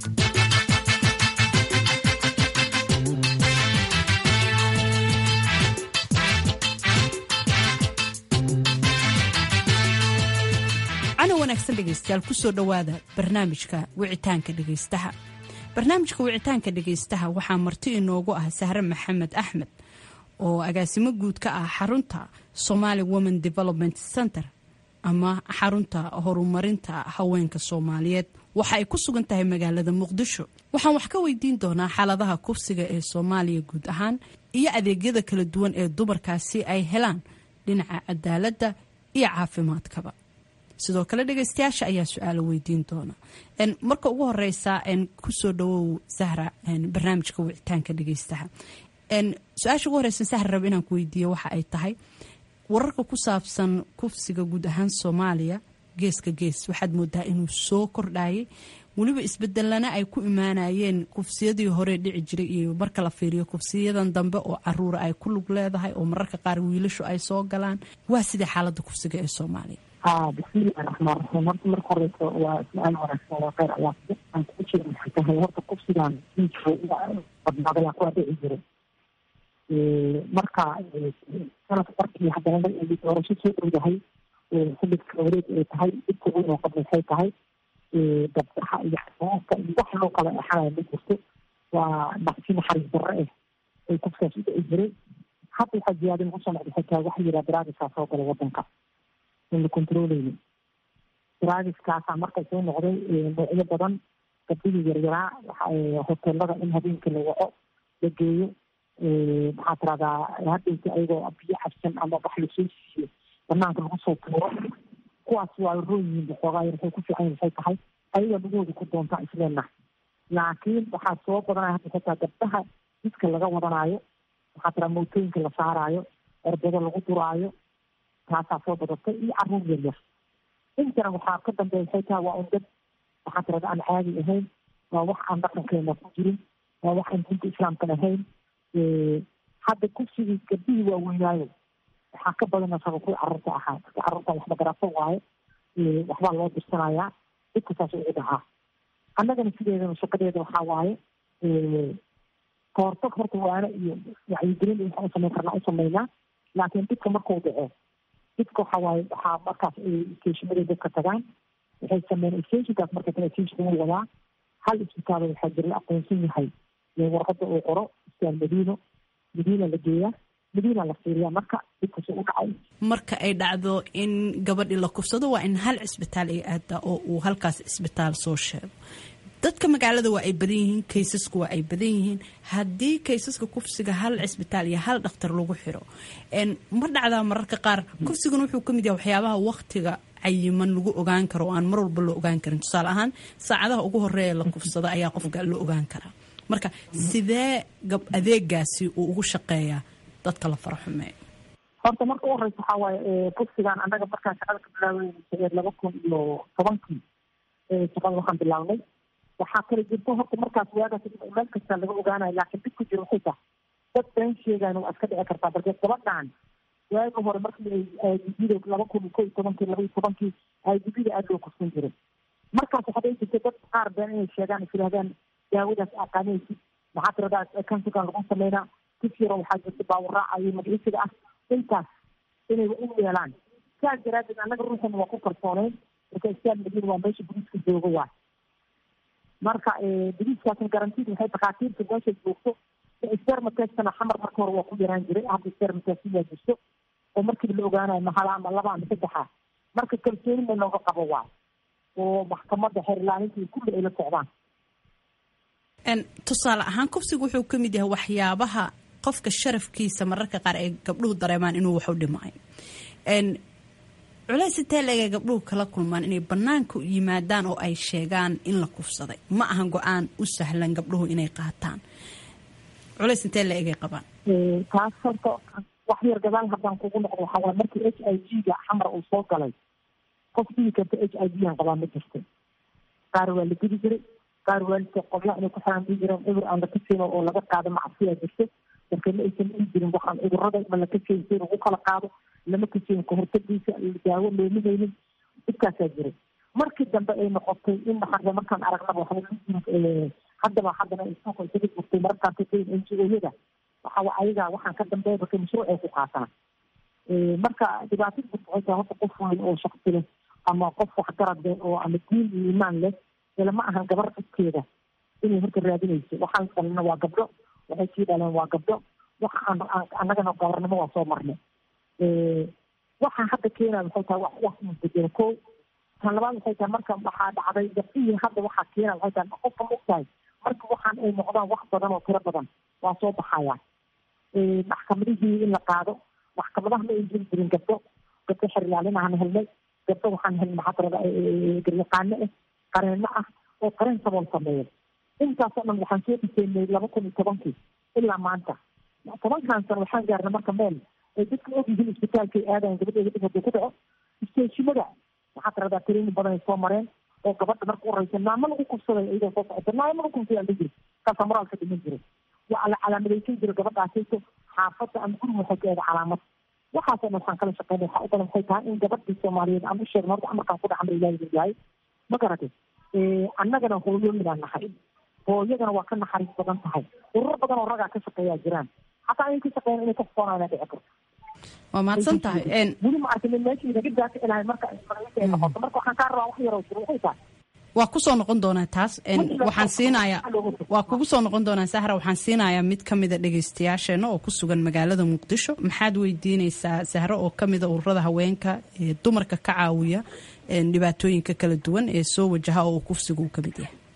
cana wanaagsan dhegaystayaal kusoo dhowaada barnaamijka wicitaanka dhegaystaha barnaamijka wicitaanka dhegaystaha waxaa marti inoogu ah sahre maxamed axmed oo agaasimo guud ka ah xarunta somali women development center ama xarunta horumarinta haweenka soomaaliyeed waxa ay ku sugan tahay magaalada muqdisho waxaan wax ka weydiin doonaa xaaladaha kufsiga ee soomaaliya guud ahaan iyo adeegyada kala duwan ee dumarkaasi ay helaan dhinaca cadaaladda iyo caafimaadkaba sidoo kale dhegeystayaasha ayaa su-aalo weydiin doona marka ugu horeysa kusoo dhawow sahra barnaamijka wicitaanka dhegeystaha su-aasha ugu horeysa sahra rab inaan ku weydiiyo waxa ay tahay wararka ku saabsan kufsiga guud ahaan soomaaliya geeska gees waxaad moodaa inuu soo kordhayay weliba isbedelana ay ku imaanayeen kufsiyadii hore dhici jiray iyo marka la fiiriyo kufsiyadan dambe oo caruura ay ku lug leedahay oo mararka qaar wiilashu ay soo galaan waa sidai xaalada kufsiga ee soomaaliya ha bismillahi raxmaan raxiim horta marka horeysa waa su-aal wanaagsan waa kheyr allah aan kugu jira maxay tahay horta kufsigan badnaadaya kuwaa dhici jiray marka sanadka markii haddana doorasho soo dhowdahay xilibka wareeg ay tahay dhibka weyn oo qabna waxay tahay dabsaxa iyo xasaanka iyo wax loo kala exanaya ma jirto waa naqsi naxariis darre ah ay kufkaas u dhici jiray hadda waxaa ziyaada nagu soo noqda xitaa waxa yiraa daraagiskaa soo gala wadanka in la controleyni daraagiskaasaa marka soo noqday noocyo badan gabdhihii yaryaraa hoteelada in habeenkii la waco la geeyo maxaa tiradaa hadhowta ayagoo biyo cabsan ama wax lasoo siiyo banaanka lagu soo tuuro kuwaas waa roon yihiin waxoogaa yar waxay ku fiican waxay tahay ayaga lagooda ku doontaa isleenahay laakiin waxaa soo badanaya hadda xitaa gabdhaha jidka laga wadanaayo waxaa tiraa mootooyinka la saaraayo erbado lagu duraayo taasaa soo badatay iyo caruur yar yar intana waxaa ka dambeeya waxay tahay waa un dad waxaa tirada aan caadi ahayn waa wax aan dhaqankeena ku jirin waa wax aan diinta islaamkan ahayn hadda kursigii gabdhihii waaweynaayo waxaa ka badana saba kuwii carruurta ahaa marka carruurta waxba garaaso waaye waxbaa loo dirsanayaa dadka saas ugu dhahaa annagana sideedana shaqadeeda waxaa waaye kahortag horta waana iyo wacyigelin iyo waxaan u samayn karnaa u samaynaa laakiin dhibka markuu dhaco dhibka waxaa waaye waxaa markaas isteeshimaday dadka tagaan waxay sameeyeen isteeshinkaas marka kale isteeshinka wuu wadaa hal isbitaalo waxaa jira la aqoonsan yahay warqada uu qoro isbitaal madiino madiina la geeyaa madiina la fiiriyaa marka dhibkaas u dhacay marka ay dhacdo in gabadhii la kufsado waa in hal cisbitaal ay aadaa oo uu halkaas cisbitaal soo sheego dadka magaalada waa ay badan yihiin kaysasku waa ay badan yihiin haddii kaysaska kufsiga hal cisbitaal iyo hal dhakhtar lagu xiro ma dhacdaa mararka qaar kufsigana wuxuu ka mid yahay waxyaabaha waktiga cayiman lagu ogaan karo oo aan mar walba la ogaan karin tusaale ahaan saacadaha ugu horeeya la kufsado ayaa qofka la ogaan karaa marka sidee adeegaasi uu ugu shaqeeyaa dadka la fara xumeeyo horta marka u horeysa waxaa waaye kufsigaan annaga markaan shaqada ka bilaabay laba kun iyo tobankii shaqada waxaan bilaabnay waxaa kala jirta horta markaas waagaas meel kasta laga ogaanayo laakiin dhib ku jiro waxay tahay dad been sheegaan waa iska dhici kartaa balse gabadhan waagi hore markii ay idbida laba kun ko iyo tobankii laba iyo tobankii idbida aada loo kufsan jiray markaas waxaa dhici jirta dad qaar been inay sheegaan is yidhahdaan daawadaas aqaanaysid maxaa tiradaa kansigan lagu sameynaa kifyaro waxaa jirta baawuraaca iyo magciisiga ah intaas inay u yeelaan saas daraadeed annaga ruuxan waa ku kalsooneyn marka istaal madiina waa meesha boliiska jooga waay marka boliiskaasna garantiid waxay dhakhaatiirta meesha joogto spermatestana xamar marka hore waa ku yaraan jiray hadda spermatest waa jirto oo markiiba la ogaanayo mahala ama laba ama saddexa marka kalsooni ma looga qabo waay oo maxkamadda xeerlaaninta iyo kulli ay la socdaan tusaale ahaan kufsigu wuxuu ka mid yahay waxyaabaha qofka sharafkiisa mararka qaar ay gabdhuhu dareemaan inuu wax u dhimaayo culays intee leegay gabdhuhu kala kulmaan inay bannaanka yimaadaan oo ay sheegaan in la kufsaday ma ahan go-aan u sahlan gabdhuhu inay qaataan culays intee la egay qabaan taas horta wax yar gadaal haddaan kugu noqdo waxaa waay markii h i g ga xamar uu soo galay qof dhigi karta h i g aan qabaa ma jirto qaar waa la gudi jiray qaar waalidka qobla inay ku xiraan dii jireen cudur aan la kaseyno oo laga qaado macsiyaa jirto marka ma aysan dhihi jirin waxaan cudurada ma la kaseyn si lagu kala qaado lama kaseyn kahortagiisa daawo looma haynin dhibkaasaa jiray markii dambe ay noqotay in maxaa markaan aragnaba waxaa haddaba haddana isuuqa isaga jirtay mararkaas n g o-yada waxaa ayaga waxaan ka dambeeya marka mashruuc ay ku qaataan marka dhibaatada jirta waxay tahay horta qof weyn oo shaksi leh ama qof waxgarad leh oo ama diin iyo iimaan leh lama ahan gabar dhibkeeda inay horta raadinayso waxaan dhalina waa gabdho waxay sii dhaleen waa gabdho waxa aan annagana gabarnimo waa soo marnay waxaa hadda keenaya waxay tahay wax wax isbedelo ko tan labaad waxay tahay marka waxaa dhacday gabdhihii hadda waxaa keenaya waxay tahay qofka mogtahay marka waxaan ay noqdaan wax badan oo tiro badan waa soo baxayaan maxkamadihii in la qaado maxkamadaha ma ay jiri jirin gabdho gabdho xerilaalinahan helnay gabdho waxaan helnay maxaa tirada garyaqaano ah qareenno ah oo qareen sabool sameeya intaasoo dhan waxaan soo dhiseynay laba kun iyo tobankii ilaa maanta tobankan sano waxaan gaarnay marka meel ay dadka ogyihiin isbitaalkay aadayan gabadheeda dhib haduu ku dhaco isteeshimada waxaa tiradaa training badan ay soo mareen oo gabadha marka u horeysa naamo lagu kufsaday iyadoo soo socota naamo lagu kufsaday aan jiri kaasaa moraalka dhiman jiray waa la calaamadaysan jiray gabadhaasayto xaafadda ama guriga waxay ka eeda calaamad waxaasoo dhan waxaan kala shaqeynay waxaa u badan waxay tahay in gabadhii soomaaliyeed aan u sheegno horta amarkaan ku dhacmar ilaahi yahay ma garatay annagana hooyooyinaan nahay hooyadana waa ka naxariis badan tahay ururo badan oo ragaa ka shaqeeyaa jiraan xataa inay ka shaqeeyaan inay ka foonayna dhici karto waa mahadsan tahay weli ma arkin meeshii naga daaka ilahay marka ismaqliisa ay noqoto marka waxaan kaa rabaa wax yaroo jiro waxay tahay waa kusoo noqon doonaa taas waxaan siinayaa waa kugu soo noqon doonaa sahra waxaan siinayaa mid ka mida dhegaystayaasheena oo ku sugan magaalada muqdisho maxaad weydiinaysaa sahro oo ka mida ururada haweenka ee dumarka ka caawiya dhibaatooyinka kala duwan ee soo wajaha oo kufsiga uu ka mid yahay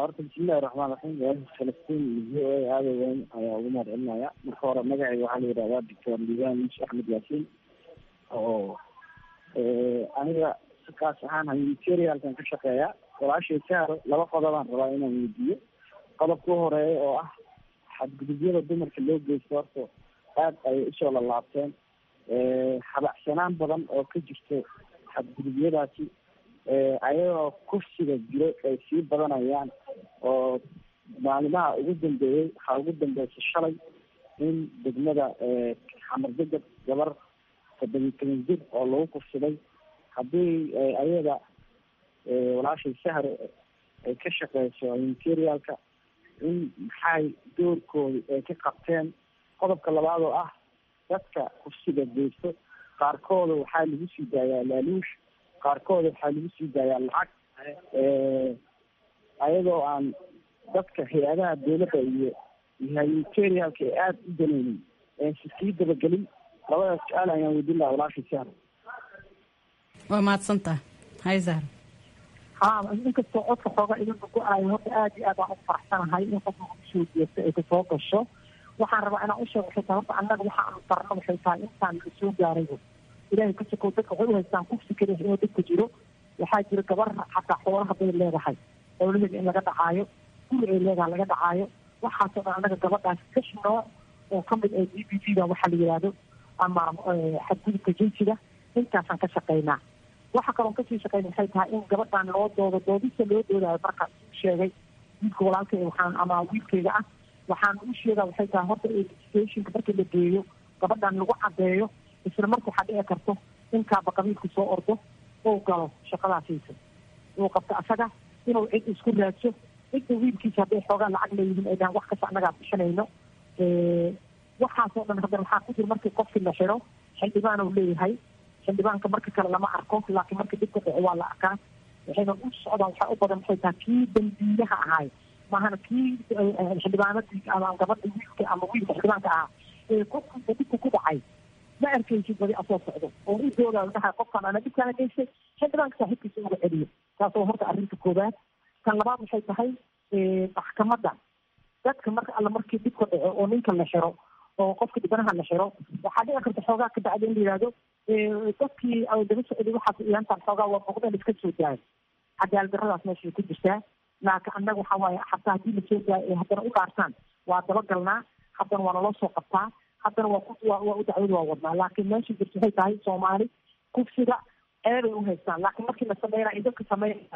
horta bismillahi raxmaan raxiim waashi falastiin iyo v o a aada weyn ayaa ugu mahad celinaya marka hore magacayga waxaa la yidhahdaa doctor liibaan muuse axmed yaasiin oo aniga kaas ahaan humanitarialkan ka shaqeeya walaashay saaro laba qodobaan rabaa inaan weydiiyo qodobka u horeeya oo ah xadgudubyada dumarka loo geysto horta aad ayay usoo lalaabteen habacsanaan badan oo ka jirto xadgudubyadaasi ayagoo kufsiga jiro ay sii badanayaan oo maalimaha ugu dambeeyey waxaa ugu dambeysay shalay in degmada xamardegab gabar toddobiyi toban jir oo lagu kufsaday haddii ayada walaashay sahar ay ka shaqeyso humanitarialka in maxay doorkooda ay ka qabteen qodobka labaad oo ah dadka kufsiga geysto qaarkooda waxaa lagu sii daayaa laaluush qaarkooda waxaa lagu sii daayaa lacag ayadoo aan dadka hay-adaha dowladda iyo humanitarialka ee aada u daneynin si sii dabagelin labadaas su-aal ayaan weydin lahaa walaashay sahar waa mahadsantaha hay zahra ha inkastoo codka xooga idinka go-aayo horta aada iyo aad aan u faraxsanahay in qofka usoo jeesto ay kasoo gasho waxaan rabaa inaan usheego waxay tahay horta annaga waxa aan barno waxay tahay intaan la soo gaarayba ilaahay ka sokow dadka waxay u haystaan kufsi kale inuu dadka jiro waxaa jira gabar xataa xoolo hadday leedahay xoolaheeda in laga dhacaayo guri ay leedahay laga dhacaayo waxaasoo dhan annaga gabadhaas kash nooc oo kamid ah d b t da waxaa la yihahdo ama xadgudubka jinsiga intaasaan ka shaqeynaa waxa kaloon kasii shaqeyna waxay tahay in gabadhan loo doodo doodista loo doodayo marka sheegay wiilka walaalka waxaan ama wiilkeyga ah waxaan u sheegaa waxay tahay horta stationka markii la geeyo gabadhan lagu cadeeyo isla marka waxaa dhici karto in kaaba qabiilku soo ordo uu galo shaqadaasiisa uu qabto asaga inuu cid isku raadso cidda wiilkiisa hadday xoogaa lacag leeyihiin ay dhahan wax kasta annagaa bixinayno waxaasoo dhan haddana waxaa ku jira markii qofkii la xiro xildhibaan uu leeyahay xildhibaanka marka kale lama arko laakiin marka dhibka dhaco waa la arkaa waxayna u socdaan waxaa u badan waxay tahay kii dambiilaha ahaay maahana kii xildhibaanadii ama gabadha wiilka ama wiilka xildhibaanka ahaa ee qofkiisa dhibka ku dhacay ma arkaysid badi asoo socdo oo u doodaa dhaha qofkan ana dhibkaana geystay xildhibaanka saaxiibkiisa uga celiyo taasoo horta arrinta koobaad kan labaad waxay tahay maxkamadda dadka marka alla markii dhibka dhaco oo ninka la xiro oo qofka dhibanaha la xiro waxaa dhici karta xoogaa ka bacda in la yihahdo dadkii daba socday waxaas iyaantaan xoogaa waa muuqdeen iska soo daayo cadaalad darradaas meeshay ku jirtaa laakiin annaga waxa waaye xataa haddii lasoo daayo ay haddana u dhaartaan waa dabagalnaa haddana waa naloo soo qabtaa haddana waa ku waa u dacwada waa wadnaa laakiin meesha jirta waxay tahay soomaali kufsiga ceebay u haystaan laakiin markii la sameynaa ay dadka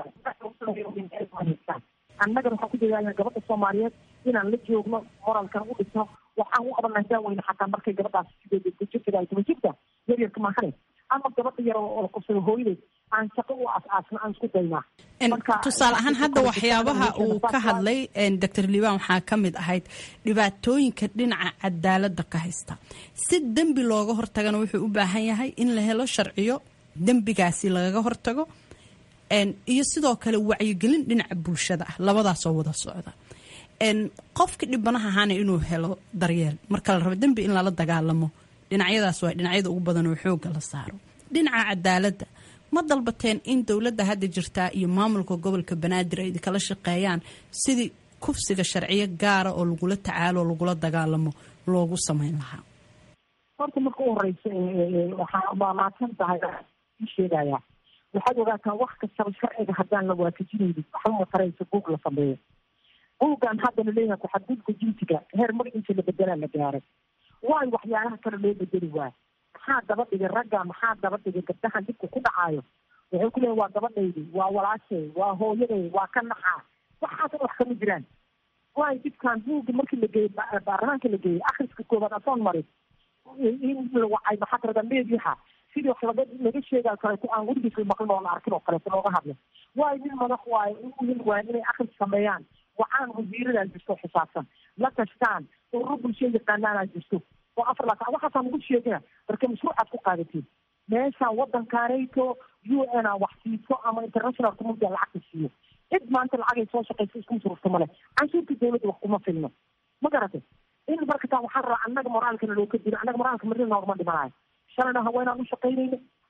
sameynayaan annagana waxaan ku dadaalna gabadha soomaaliyeed inaan la joogno moralkan u dhisno waxaan u qabanaa daaweyne xataa markay gabadhaas sideed jirta ay toban jirta yaryarka maahane ama gabadha yar oo la kubsado hooyadeed aan shaqo u as-aasna aan isku daynaa tusaale ahaan hadda waxyaabaha uu ka hadlay doctor liibaan waxaa ka mid ahayd dhibaatooyinka dhinaca cadaaladda ka haysta si dembi looga hortagana wuxuu u baahan yahay in la helo sharciyo dembigaasi lagaga hortago iyo sidoo kale wacyigelin dhinaca bulshada ah labadaasoo wada socda qofka dhibanaha ahaana inuu helo daryeel marka la rabo dembi in lala dagaalamo dhinacyadaas waa dhinacyada ugu badan oo xooga la saaro dhinaca cadaaladda ma dalbateen in dowladda hadda jirtaa iyo maamulka gobolka banaadir ay kala shaqeeyaan sidii kufsiga sharciyo gaara oo lagula tacaalo oo lagula dagaalamo loogu sameyn lahaa horta marka u horeysa waxaa maamaadsan tahay ii sheegaya waxaad ogaataa wax kastaba sharciga haddaan la waafajinaynin waxba mataraysa buug la sameeyo buuggan hadda laleeyahay ku-xadgudubka jinsiga heer magaciisa la bedelaa la gaaray waayo waxyaalaha kale loo bedeli waay maxaa daba dhigay ragga maxaa daba dhigay gabdahan dhibka ku dhacaayo wuxuu ku leeyahy waa gabadhaydi waa walaashay waa hooyaday waa ka naxaa waxaasna wax kama jiraan waayo dhibkan buugga markii la geeyey baarlamaanka la geeyey akhriska koobaad asoon marin in la wacay maxaa karada meediyaha sidii wax laga laga sheegayo kaleeto aan weligiis la maqlin oo la arkin oo kaleeto looga hadla waayo nin madax waayo uhin waayo inay akhris sameeyaan wacaan wasiiradaa jirto xisaabsan la tashtaan ururo bulshada yaqaanaanaa jirto oo afar laatan waxaasaa nagu sheegina marka mashruucaad ku qaadatiin meeshaan waddankaanayto u n a wax siiso ama international community lacagta siiyo cid maanta lacagay soo shaqaysa isku surufta male canshuurta dawladda wax kuma filno ma garatay in marka taa waxaa rabaa annaga moraalkana loo ka dilo annaga moraalka marina noogama dhimanayo shalayna haweenaan u shaqaynayna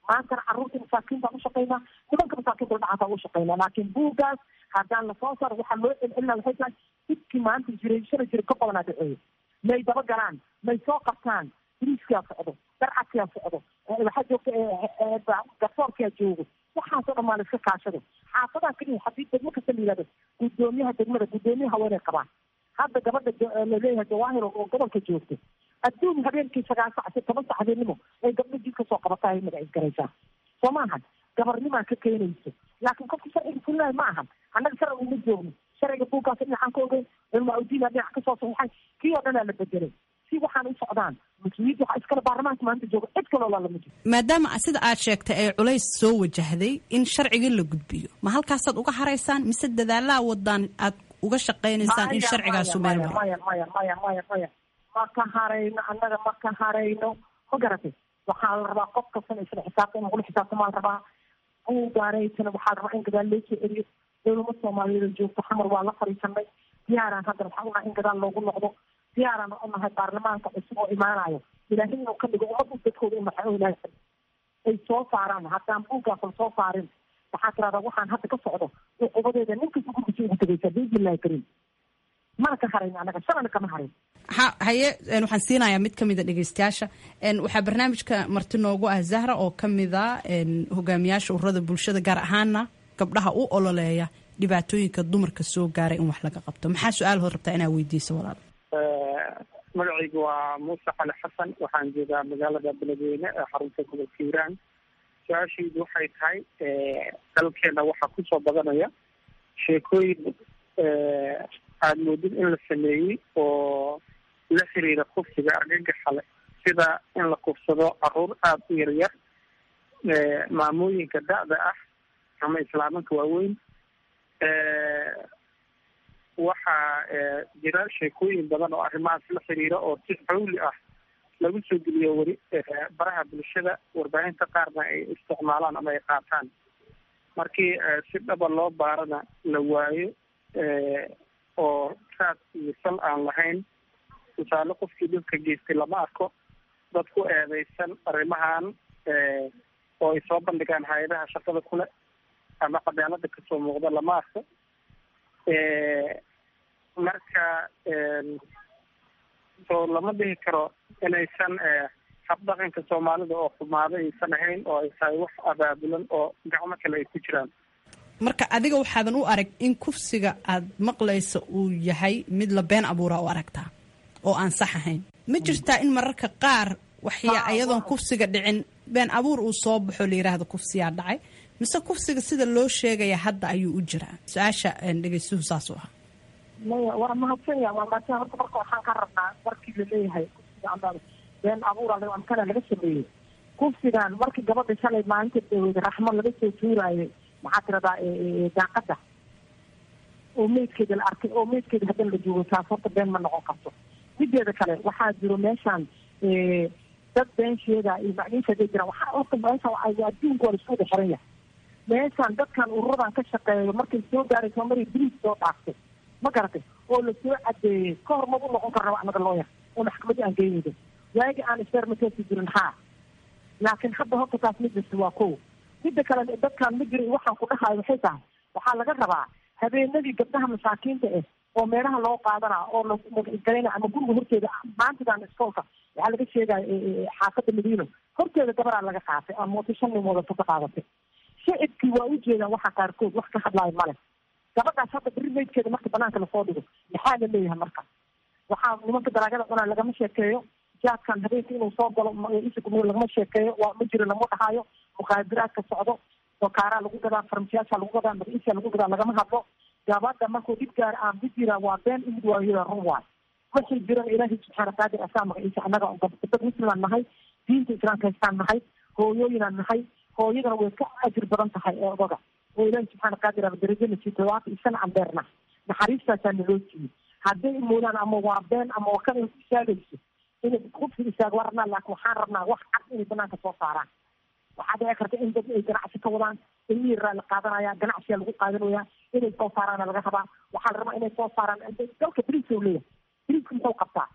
maantana carruurta masaakiin baan ushaqaynaa nimanka masaakiinta dhacaasaan ushaqaynaa laakiin buuggaas haddaan lasoo saaro waxaa loo celcelina waxay tahay dhibkii maanta jiray shala jira ka badanaa dhaceeyo may daba galaan may soo qabtaan biriiskaa socdo darcadkaa socdo waxaa joogta garsoorkaa joogo waxaasoo dhan maa la iska kaashado xaafadaha keliya haddii degmo kasta la yihahdo guddoomiyaha degmada guddoomiyaha haweeney qabaan hadda gabadha laleeyahay jawaahir oo gobolka joogto adduun habeenkii sagaal sac si toban sac habeennimo ay gabdho jid kasoo qabata ay magacis garaysaa soo maahan gabarnimaa ka keenayso laakiin qofka sharciga fulinayo ma ahan annaga sharciga uma joogno sharciga buuggaas dhinacaan ka ogeyn cilmaa udiina dhinac kasoo saxiixay kii oo dhanaa la bedelay si waxaan u socdaan mas-uuliyadda waxaa iskale baarlamaanka maanta jooga cid kaloo laalama jiro maadaama sida aad sheegtay ee culays soo wajahday in sharciga la gudbiyo ma halkaasaad uga haraysaan mise dadaalaa wadaan aad uga shaqaynaysaan in sharcigaasu meel maro maya maya maya maya maya ma ka harayno annaga ma ka harayno ma garatay waxaa la rabaa qof kastana isla xisaabta in lagula xisaabtamaa la rabaa buugaanaytana waxaa la rabaa in gadaal loo soo celiyo dowlama soomaaliyeed joogto xamar waa la fariisanay diyaaraan hadda waxaa unahay in gadaal loogu noqdo diyaaraan unahay baarlamaanka cusub oo imaanayo ilaahay inuu ka dhigo ummadda dadkooda unaxay oo ilaahay ay soo saaraan haddaan buuggaas la soo saarin waxaa tirahdaa waxaan hadda ka socdo cuqubadeeda ninkasta gurgisa ugu tegaysaa biidnillahi kariim mana ka harayn annaga shalana kama harin ha haye waxaan siinayaa mid kamida dhegeystayaasha waxaa barnaamijka marti noogu ah zahra oo kamida hogaamiyaasha ururada bulshada gaar ahaana gabdhaha u ololeeya dhibaatooyinka dumarka soo gaaray in wax laga qabto maxaa su-aal hood rabtaa inaa weydiiso walaal magacaygu waa muuse cali xasan waxaan joogaa magaalada beledweyne ee xarunta gobolka hiiraan su-aashaydu waxay tahay dalkeena waxaa kusoo badanaya sheekooyin aada moodid in la sameeyey oo la xiriira kufsiga argagaxa leh sida in la kufsado caruur aada u yaryar maamooyinka da-da ah ama islaamanka waaweyn waxaa jira sheekooyin badan oo arrimahaas la xiriira oo si xawli ah lagu soo geliyo weli baraha bulshada warbaahinta qaarna ay isticmaalaan ama ay qaataan markii si dhaba loo baarana la waayo oo raad iyo sal aan lahayn tusaale qofkii dhulka geystay lama arko dad ku eedeysan arrimahan oo ay soo bandhigaan hay-adaha shaqada kule ama cadaalada kasoo muuqda lama arko marka soo lama dhihi karo inaysan habdhaqanka soomaalida oo xumaado aysan ahayn oo ay tahay wax abaabulan oo gacmo kale ay ku jiraan marka adiga waxaadan u arag in kufsiga aad maqlaysa uu yahay mid la been abuura u aragtaa oo aan sax ahayn ma jirtaa in mararka qaar waxya ayadoon kufsiga dhicin been abuur uu soo baxo la yiraahdo kufsiyaa dhacay mise kufsiga sida loo sheegaya hadda ayuu u jiraa su-aasha dhegeystuhu saas u ah maya waa mahadsanya waa mahadsan horta marka waxaan ka rabnaa markii laleeyahay kufsiga ama been abuura amkana laga sameeyey kufsigan markii gabadha shalay maalinta dawada raxmo laga soo tuuraayay maxaa tiradaa daaqada oo meydkeeda la arkay oo meydkeeda hadan la joogo taas horta been ma noqon karto mideeda kale waxaa jiro meeshaan dad been sheegaa iyo macniisha haday jiraan waxaa horta meeshaan adduunka waa laisku wada xiran yahay meeshaan dadkan ururadan ka shaqeeyo markay soo gaaray soomaliya biriis soo dhaaftay ma garatay oo lasoo cadeeyey ka hor madu noqon karna anaga looyar oo maxkamadii aan geynayda waagi aan isfermatesi jirin haa laakiin hadda horta taas midasta waa ko midda kale dadkan ma jira waxaan ku dhahayo waxay tahay waxaa laga rabaa habeenadii gabdhaha masaakiinta ah oo meelaha loo qaadanaa oo lagalayna ama guriga horteeda maantidan iskoolka waxaa laga sheegaya xaafada madiino horteeda gabaraa laga qaatay ama wata shan nin wadato ka qaadatay shicibkii waa u jeedaan waxa qaarkood wax ka hadlaayo male gabadhaas hadda beri meydkeeda marka banaanka lasoo dhigo maxaa la leeyahay marka waxaa nimanka dalaagada cunaa lagama sheekeeyo jaadkan habeenka inuu soo galo isig lagama sheekeeyo waa ma jiro lama dhahayo mukhaadiraadka socdo dokaaraa lagu gadaa farmashiyaasha lagu gadaa magaciisa lagu gadaa lagama hadlo gabadha markuu dhib gaara aan ku jira waa been imid waayo run waay waxay jiran ilaahay subxaana qaadir asaa magaciisa annaga dad muslimaan nahay diinta islaamka haystaan nahay hooyooyinaan nahay hooyadana way ka ajir badan tahay ee odaga oo ilaahay subxaana qaadir aba darajana siito waata isana aan beerna naxariistaasaa naloo siiyey hadday moodaan ama waa been ama waa kan ay ku istaagayso inay kufsi istaag waa rabnaa laakin waxaan rabnaa wax cad inay banaanka soo saaraan waxaa dhici karta in dad ay ganacsi ka wadaan ilmihii raa la qaadanaya ganacsiyaa lagu qaadanaya inay soo saaraana laga rabaa waxaa la rabaa inay soo saaraan dalka briiska u leeyahay briiska muxuu qabtaa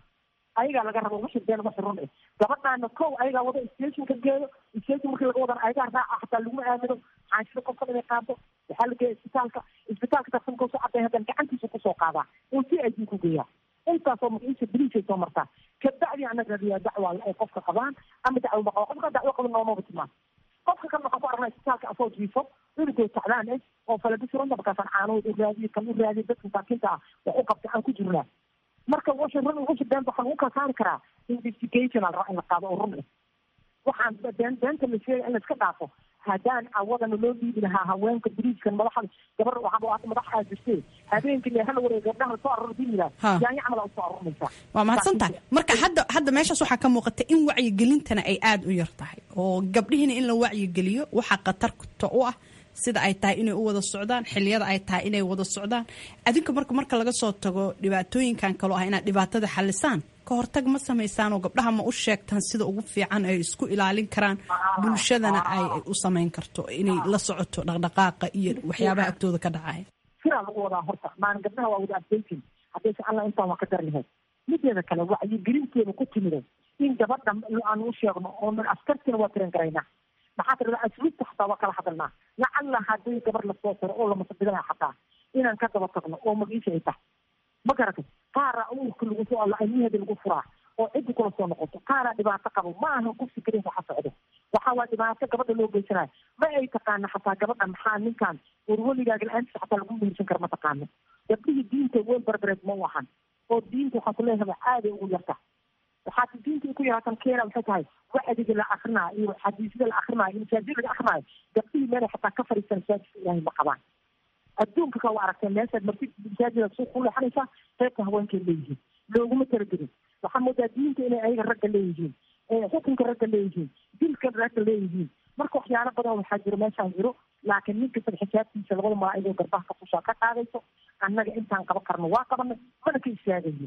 ayagaa laga rabo wixii been wixii run eh gabadhaana kow ayagaa wada stationka geeyo station markii laga wadan ayagaa raaca hataa laguma aamino xaanshida qofkan inay qaado waxaa la geeya isbitaalka isbitaalka tarsanka soo caday haddana gacantiisa kusoo qaadaa uu si ay ku geeyaa intaasoo magaciisa beriisay soo martaa kabacdi anaga radiyaa dacwa ay qofka qabaan ama dacwo ma qabo qofka dacwo qaba noomaba timaan qofka kan waxaan ku aragnaa isbitaalka asoo jiifo cunugoo tacdaan eh oo falabisirunta markaasaan caanood u raadiye kan u raadiye dadka masaakiinta ah wax u qabta aan ku jirnaa marka wixii run wixii been waxaa lagu kala saari karaa investigation al rabaa in la qaado oo run eh waxaan been beenta la sheegay in la iska dhaafo haddaan awadana loo dhiibi lahaa haweenka biriiskan madaxa gabar waxaa madax aa jirtee habeenkii hala wareeg gabdhaha lasoo arur dii yidhaha yaanya camal aa usoo arurnaysaa waa mahadsantahay marka hadda hadda meeshaas waxaa ka muuqata in wacyigelintana ay aada u yar tahay oo gabdhihiina in la wacyigeliyo waxaa khatarta u ah sida ay tahay inay u wada socdaan xiliyada ay tahay inay wada socdaan adinka marka marka laga soo tago dhibaatooyinkan kaloo ah inaad dhibaatada xalisaan ka hortag ma samaysaan oo gabdhaha ma u sheegtaan sida ugu fiican ay isku ilaalin karaan bulshadana ay u samayn karto inay la socoto dhaqdhaqaaqa iyo waxyaabaha agtooda ka dhacaya sidaa lagu wadaa horta maalin gabdhaha waa wada adveytin haddayse alla intaan waa ka dar lahayd mideeda kale wacyigelinteeda ku timida in gabadha aan u sheegno oo askartina waa tiran garaynaa maxaa tirada asluubta xataa waa kala hadalnaa lacalla haddii gabar lasoo tiro oo lamasabidana xataa inaan ka daba tagno oo magiisha ay tahay ma garatay qaara uurka lagu soo alla ilmaheeda lagu furaa oo ciddi kula soo noqoto qaara dhibaato qabo ma ahan kufsi kaliya waxa socdo waxaa waa dhibaato gabadha loo geysanayo ma ay taqaana xataa gabadha maxaa ninkan warwaligaaga la-aantiisa xataa lagu mehersan kara ma taqaano gabdhihii diinta weel barbareed ma u ahan oo diinta waxaan ku leeyahay aaday ugu yarta waxaa diinta ku yaraatan keena waxay tahay wacdiga la akrinaayo iyo xadiisyada la akrinaayo iyo masaajida laga akrinaayo gabdhihii meelay xataa ka fadhiisan masaajidka ilaahay ma qabaan adduunka ka waa aragtee meeshaad marti masaajida suuq ku leexanaysaa qaybta haweenkay leeyihiin looguma talagelin waxaa moodaa diinta inay ayaga ragga leeyihiin xukunka ragga leeyihiin dilka ragga leeyihiin marka waxyaalo badan waxaa jiro meeshaan jiro laakiin nin kastaba xisaabtiisa labada malaa'igoo garbaha ka fushaa ka qaadayso annaga intaan qaban karno waa qabanay mana ka istaagayo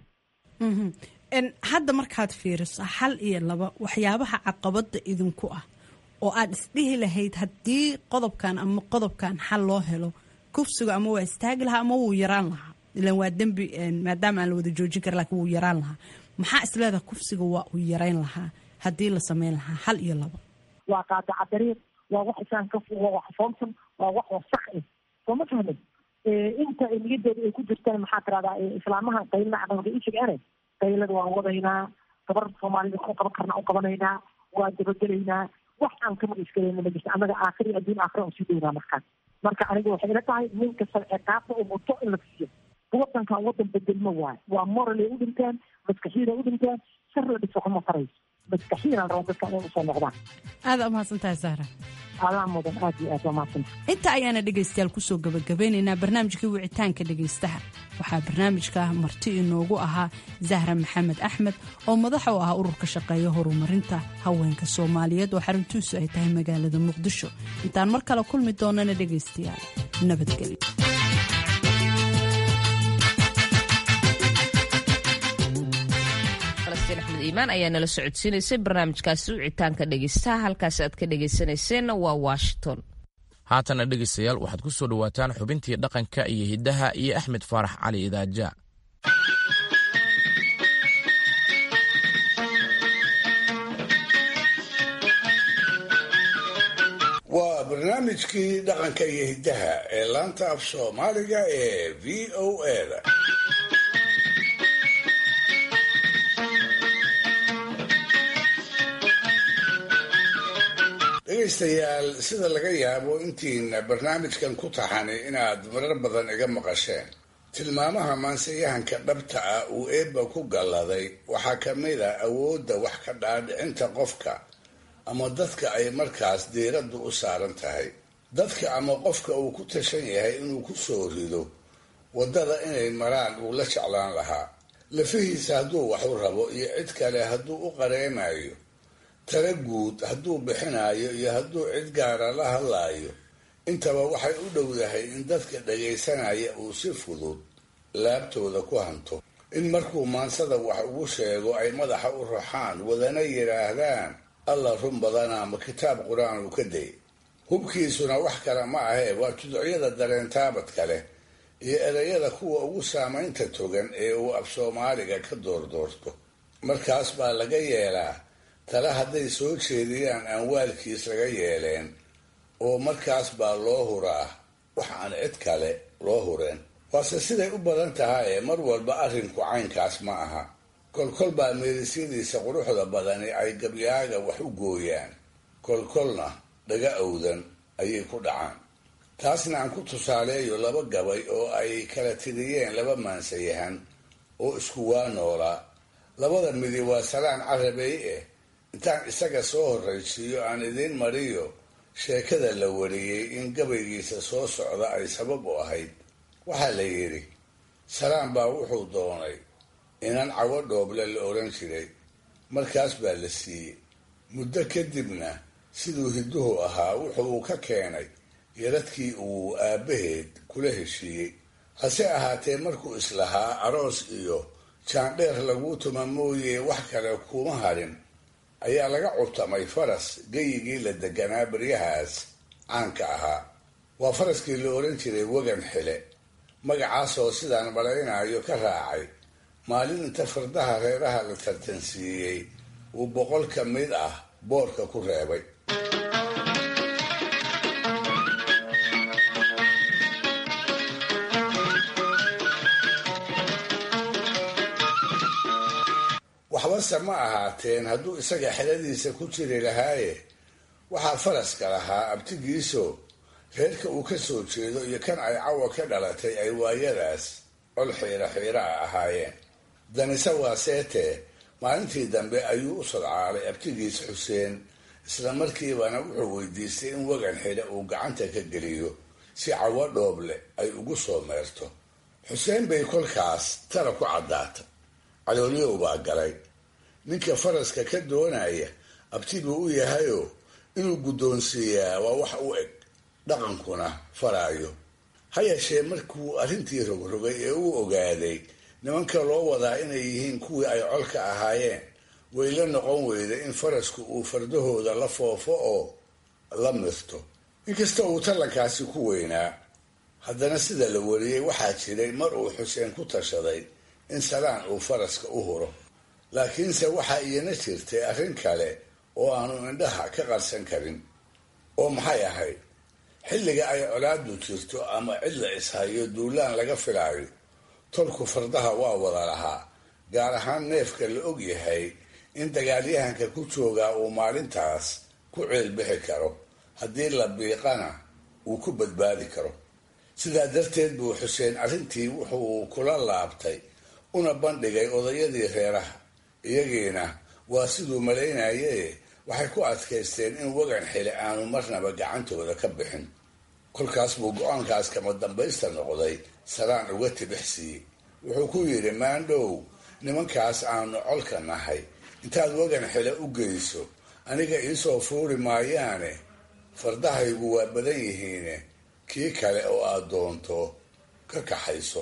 hadda markaad fiiriso hal iyo laba waxyaabaha caqabada idinku ah oo aad isdhihi lahayd haddii qodobkan ama qodobkan xal loo helo kufsigu ama waa istaagi lahaa ama wuu yaraan lahaa ilan waa dembi maadaama aan la wada joojin kara lakin wuu yaraan lahaa maxaa isleedaha kufsiga waa uu yarayn lahaa haddii la sameyn lahaa hal iyo laba waa qaadaca dariiq waa wax isaan ka waa wax foomsan waa wax wasaq eh soo ma fahmin inta niyadooda ay ku jirtaan maxaa tiradaa islaamaha qaylna aqalka ishigane qaylada waan wadaynaa gabar soomaalida ku qaban karna u qabanaynaa waa dabagelaynaa wax aan kama isgalayna ma jirto annaga aakhiri adduun aakhira aan sii daynaa markaan marka aniga waxay ila tahay nin kasta ciqaabta uu muto in la siiyo wadankan wadan bedelmo waayo waa moral ay u dhinteen maskaxiin ay u dhinteen sar la dhiso kuma farayso maskaxiin aan rabaa dadka inay usoo noqdaan aada umahadsan tahay sahra adaa mudan aad iyo aad waa mahadsanta inta ayaana dhegaystayaal kusoo gabagabeynaynaa barnaamijkii wicitaanka dhegaystaha waxaa barnaamijka marti inoogu ahaa zahra maxamed axmed oo madax u ah ururka shaqeeya horumarinta haweenka soomaaliyeed oo xaruntiisu ay tahay magaalada muqdisho intaan mar kale kulmi doonana dhegaystayaal nabadgelyo axmed iimaan ayaa nala socodsiinaysay barnaamijkaasi wicitaanka dhegaystaha halkaasi aad ka dhegaysanayseena waa washington haatana dhegaystayaal waxaad ku soo dhowaataan xubintii dhaqanka iyo hiddaha iyo axmed faarax cali idaaja waa barnaamijkii dhaqanka iyo hiddaha ee laanta af soomaaliga ee v o eda dhegaystayaal sida laga yaabo intiina barnaamijkan ku taxani inaad marar badan iga maqasheen tilmaamaha maanseyahanka dhabta ah uu eebba ku galladay waxaa ka mid a awoodda wax ka dhaadhicinta qofka ama dadka ay markaas diiraddu u saaran tahay dadka ama qofka uu ku tashan yahay inuu ku soo rido waddada inay maraan uu la jeclaan lahaa lafihiisa hadduu wax u rabo iyo cid kale hadduu u qareemayo tala guud hadduu bixinayo iyo hadduu cid gaara la hadlaayo intaba waxay u dhowdahay in dadka dhagaysanaya uu si fudud laabtooda ku hanto in markuu maansada wax ugu sheego ay madaxa u raxaan wadana yidhaahdaan alla run badana ma kitaab qur-aan uu ka day hubkiisuna wax kale ma ahee waa tuducyada dareentaabadka leh iyo erayada kuwa ugu saamaynta togan ee uu af soomaaliga ka doordoorto markaas baa laga yeelaa tale hadday soo jeediyaan aan waalkiis laga yeeleen oo markaas baa loo huraa wax aan cid kale loo hureen waase siday u badan tahay ee mar walba arrinku caynkaas ma aha kolkol baa meerisyadiisa quruxda badani ay gabyaaga wax u gooyaan kolkolna dhaga owdan ayay ku dhacaan taasna aan ku tusaaleeyo laba gabay oo ay kala tiriyeen laba maansayahan oo isku waa noolaa labada midi waa salaan carabey eh intaan isaga soo horraysiiyo aan idiin mariyo sheekada la wariyey in gabaygiisa soo socda ay sabab u ahayd waxaa la yidhi salaan baa wuxuu doonay inan cawo dhooble la odhan jiray markaas baa la siiyey muddo kadibna siduu hidduhu ahaa wuxuu ka keenay yaradkii uu aabbaheed kula heshiiyey hase ahaatee markuu islahaa aroos iyo jaandheer laguu tuma mooye wax kale kuma harin ayaa laga curtamay faras geyigii la deganaa baryahaas caanka ahaa waa faraskii la odhan jiray wegan xile magacaasoo sidaan malaynayo ka raacay maalin inta fardaha reeraha la tartansiiyey uu boqol ka mid ah boorka ku reebay waxbase ma ahaateen hadduu isaga xeladiisa ku jiri lahaaye waxaa faraska lahaa abtigiiso reerka uu ka soo jeedo iyo kan ay cawa ka dhalatay ay waayadaas col xiira xiira a ahaayeen danise waa seetee maalintii dambe ayuu u sodcaalay abtigiis xuseen isla markiibana wuxuu weydiistay in wagan xidhe uu gacanta ka geliyo si cawo dhooble ay ugu soo meerto xuseen bay kolkaas tala ku caddaatay caloolyow baa galay ninka faraska ka doonaya abti buu u yahayoo inuu guddoonsiiyaa waa wax u eg dhaqankuna faraayo ha yeeshee markuu arrintii rogrogay ee uu ogaaday nimanka loo wadaa inay yihiin kuwii ay colka ahaayeen way la noqon weyda in farasku uu fardahooda la foofo oo la mirto inkasta uu tallankaasi ku weynaa haddana sida la wariyey waxaa jiray mar uu xuseen ku tashaday in salaan uu faraska u huro laakiinse waxaa iyana jirtay arrin kale oo aanu indhaha ka qarsan karin oo maxay ahayd xilliga ay colaadu jirto ama cid la ishayo duulaan laga filaayo tolku fardaha waa wada lahaa gaar ahaan neefka la og yahay in dagaalyahanka ku joogaa uu maalintaas ku ceelbixi karo haddii la biiqana uu ku badbaadi karo sidaa darteed buu xuseen arrintii wuxuu kula laabtay una bandhigay odayadii reeraha iyagiina waa siduu malaynaye waxay ku adkaysteen in wagan xili aanu marnaba gacantooda ka bixin kolkaas buu go-aankaas kama dambaysta noqday salaan uga tibix siiyey wuxuu ku yidhi maandhow nimankaas aanu colka nahay intaad wagan xile u geyso aniga iisoo fuuri maayaane fardahaygu waa badan yihiine kii kale oo aad doonto ka kaxayso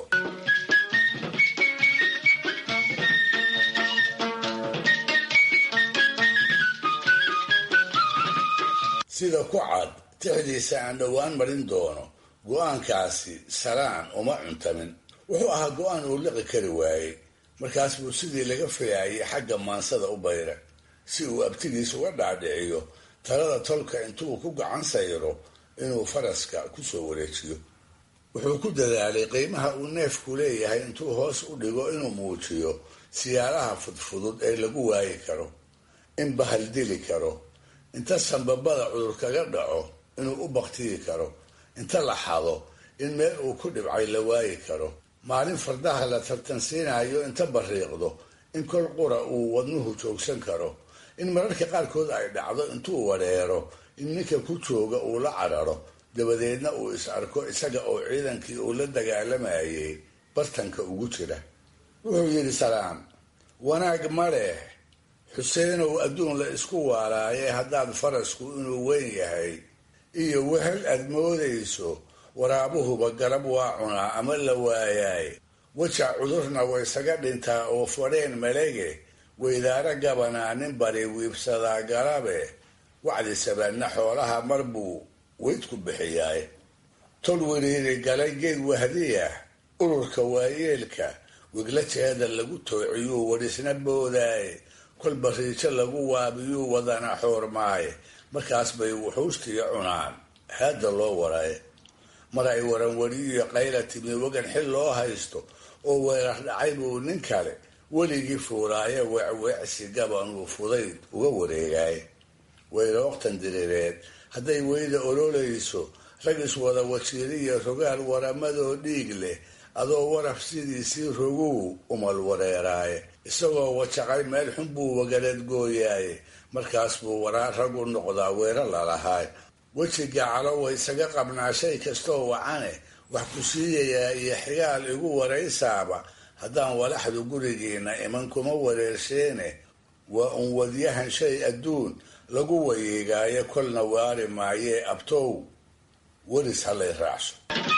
sida ku cad tixdiisa aan dhowaan marin doono go-aankaasi salaan uma cuntamin wuxuu ahaa go-aan uu liqi kari waayey markaas buu sidii laga filaayay xagga maansada u bayra si uu abtigiis uga dhaadhiciyo talada tolka intuu ku gacan sayro inuu faraska ku soo wareejiyo wuxuu ku dadaalay qiimaha uu neefku leeyahay intuu hoos u dhigo inuu muujiyo siyaalaha fudfudud ee lagu waayi karo in bahal dili karo inta sanbabada cudur kaga dhaco inuu u baktiyi karo inta la xado in meel uu ku dhibcay la waayi karo maalin fardaha la tartansiinayo inta bariiqdo in kol qura uu wadnuhu joogsan karo in mararka qaarkood ay dhacdo intuu wareero in ninka ku jooga uu la cararo dabadeedna uu is arko isaga oo ciidankii uu la dagaalamayay bartanka ugu jira wuxuu yidhi salaam wanaag ma leh xuseenow adduun la isku waalaaye haddaad farasku inuu weyn yahay iyo wehel aad moodayso waraabuhuba garab waa cunaa ama la waayaay wajac cudurna waysaga dhintaa oo fadheen malege weydaaro gabanaa nin bari wiibsadaa garabe wacdi sabanna xoolaha mar buu weydku bixiyaay tol wiriiri galay geed wahdiyah ururka waayeelka wiglajeeda lagu toociyuu wadhisna boodaaye kolba riijo lagu waabiyuu wadana xoormaaye markaas bay wuxuustiya cunaan haadda loo waraye mar ay waranwariyiyo qayla timi wagan xil loo haysto oo weerar dhacay buu nin kale weligii fuuraaye weecweecsi gabanuu fudayd uga wareegaaye weyrooktan diriireed hadday weyda ololayso rag iswada wasiiriya rogaal waramadoo dhiig leh adoo waraf sidiisii roguu umal wareeraaye isagoo wajaqay meel xun buu wagareed gooyaaye markaas buu waraa rag u noqdaa weero lalahaay wejiga calowa isaga qabnaa shay kastoo wacane wax ku siiyayaa iyo xigaal igu waraysaaba haddaan walaxdu gurigiina iman kuma wareersheene waa un wadyahan shay adduun lagu wayeegaayo kolna waari maayee abtow weris halay raacso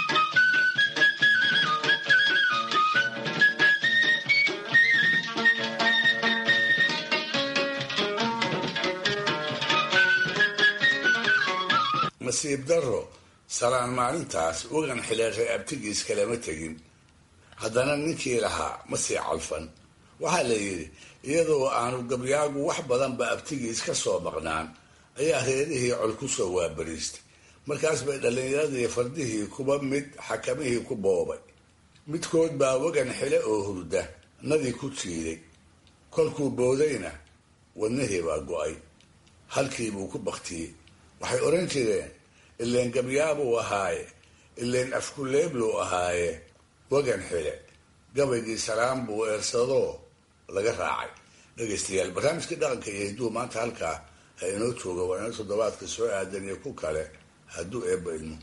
nasiib darro salaan maalintaas wagan xileeray abtigiis kalama tegin haddana ninkii lahaa ma sii calfan waxaa la yidhi iyadoo aanu gabyaagu wax badanba abtigiis ka soo maqnaan ayaa reerihii col ku soo waabariistay markaas bay dhallinyaradii fardihii kuba mid xakamihii ku boobay midkood baa wagan xile oo hurda nadii ku jiiday kolkuu boodayna wadnihii baa go-ay halkii buu ku baktiyey waxay odhan jireen ileen gabyaabuu ahaaye ileen afkuleebluu ahaaye wagan xile gabaygii salaam buu eersadoo laga raacay dhegaystayaal barnaamijkii dhaqanka iyo hidduu maanta halkaa ha inoo jooga waa inoo toddobaadka soo aadan iyo ku kale hadduu eebba idmo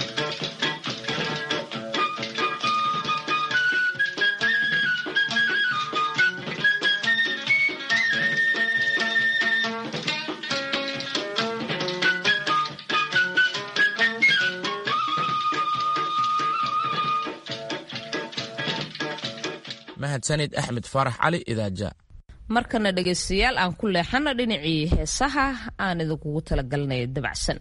mahadsanid axmed faarax cali idaaja markana dhegaystayaal aan ku leexano dhinacii heesaha aan idinkugu talagalnay dabacsan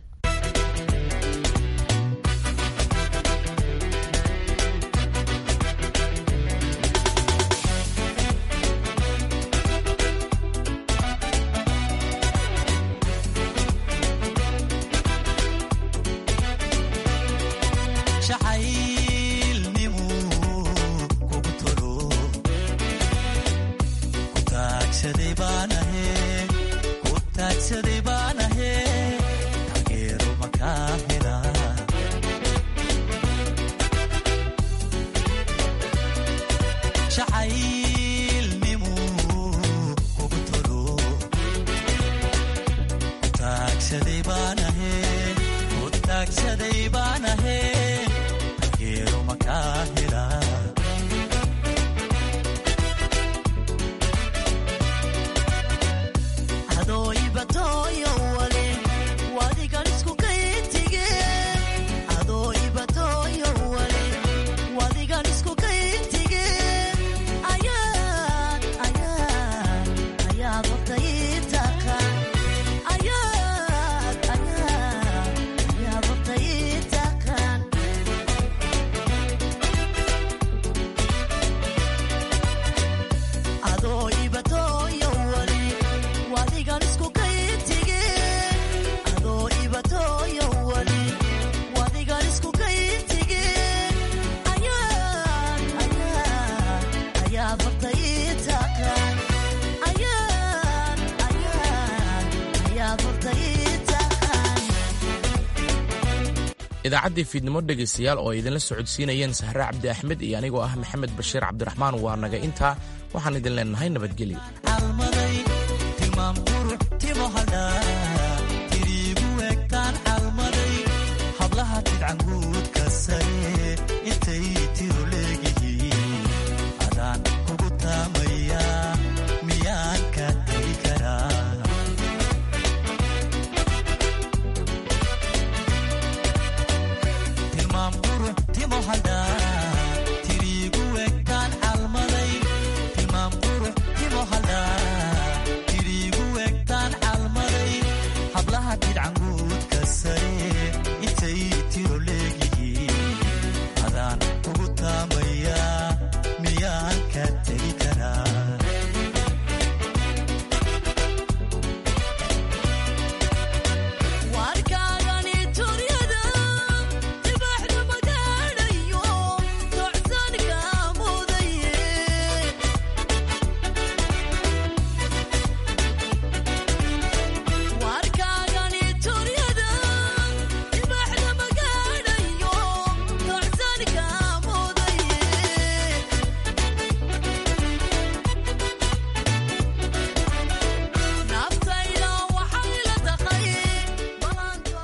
idaacaddii fiidnimo dhegaystayaal oo ay idinla socodsiinayeen sahre cabdi axmed iyo anigoo ah maxamed bashiir cabdiraxmaan waa naga intaa waxaan idin leenahay nabadgelyo hablaha jidcanguudka sare intay tiro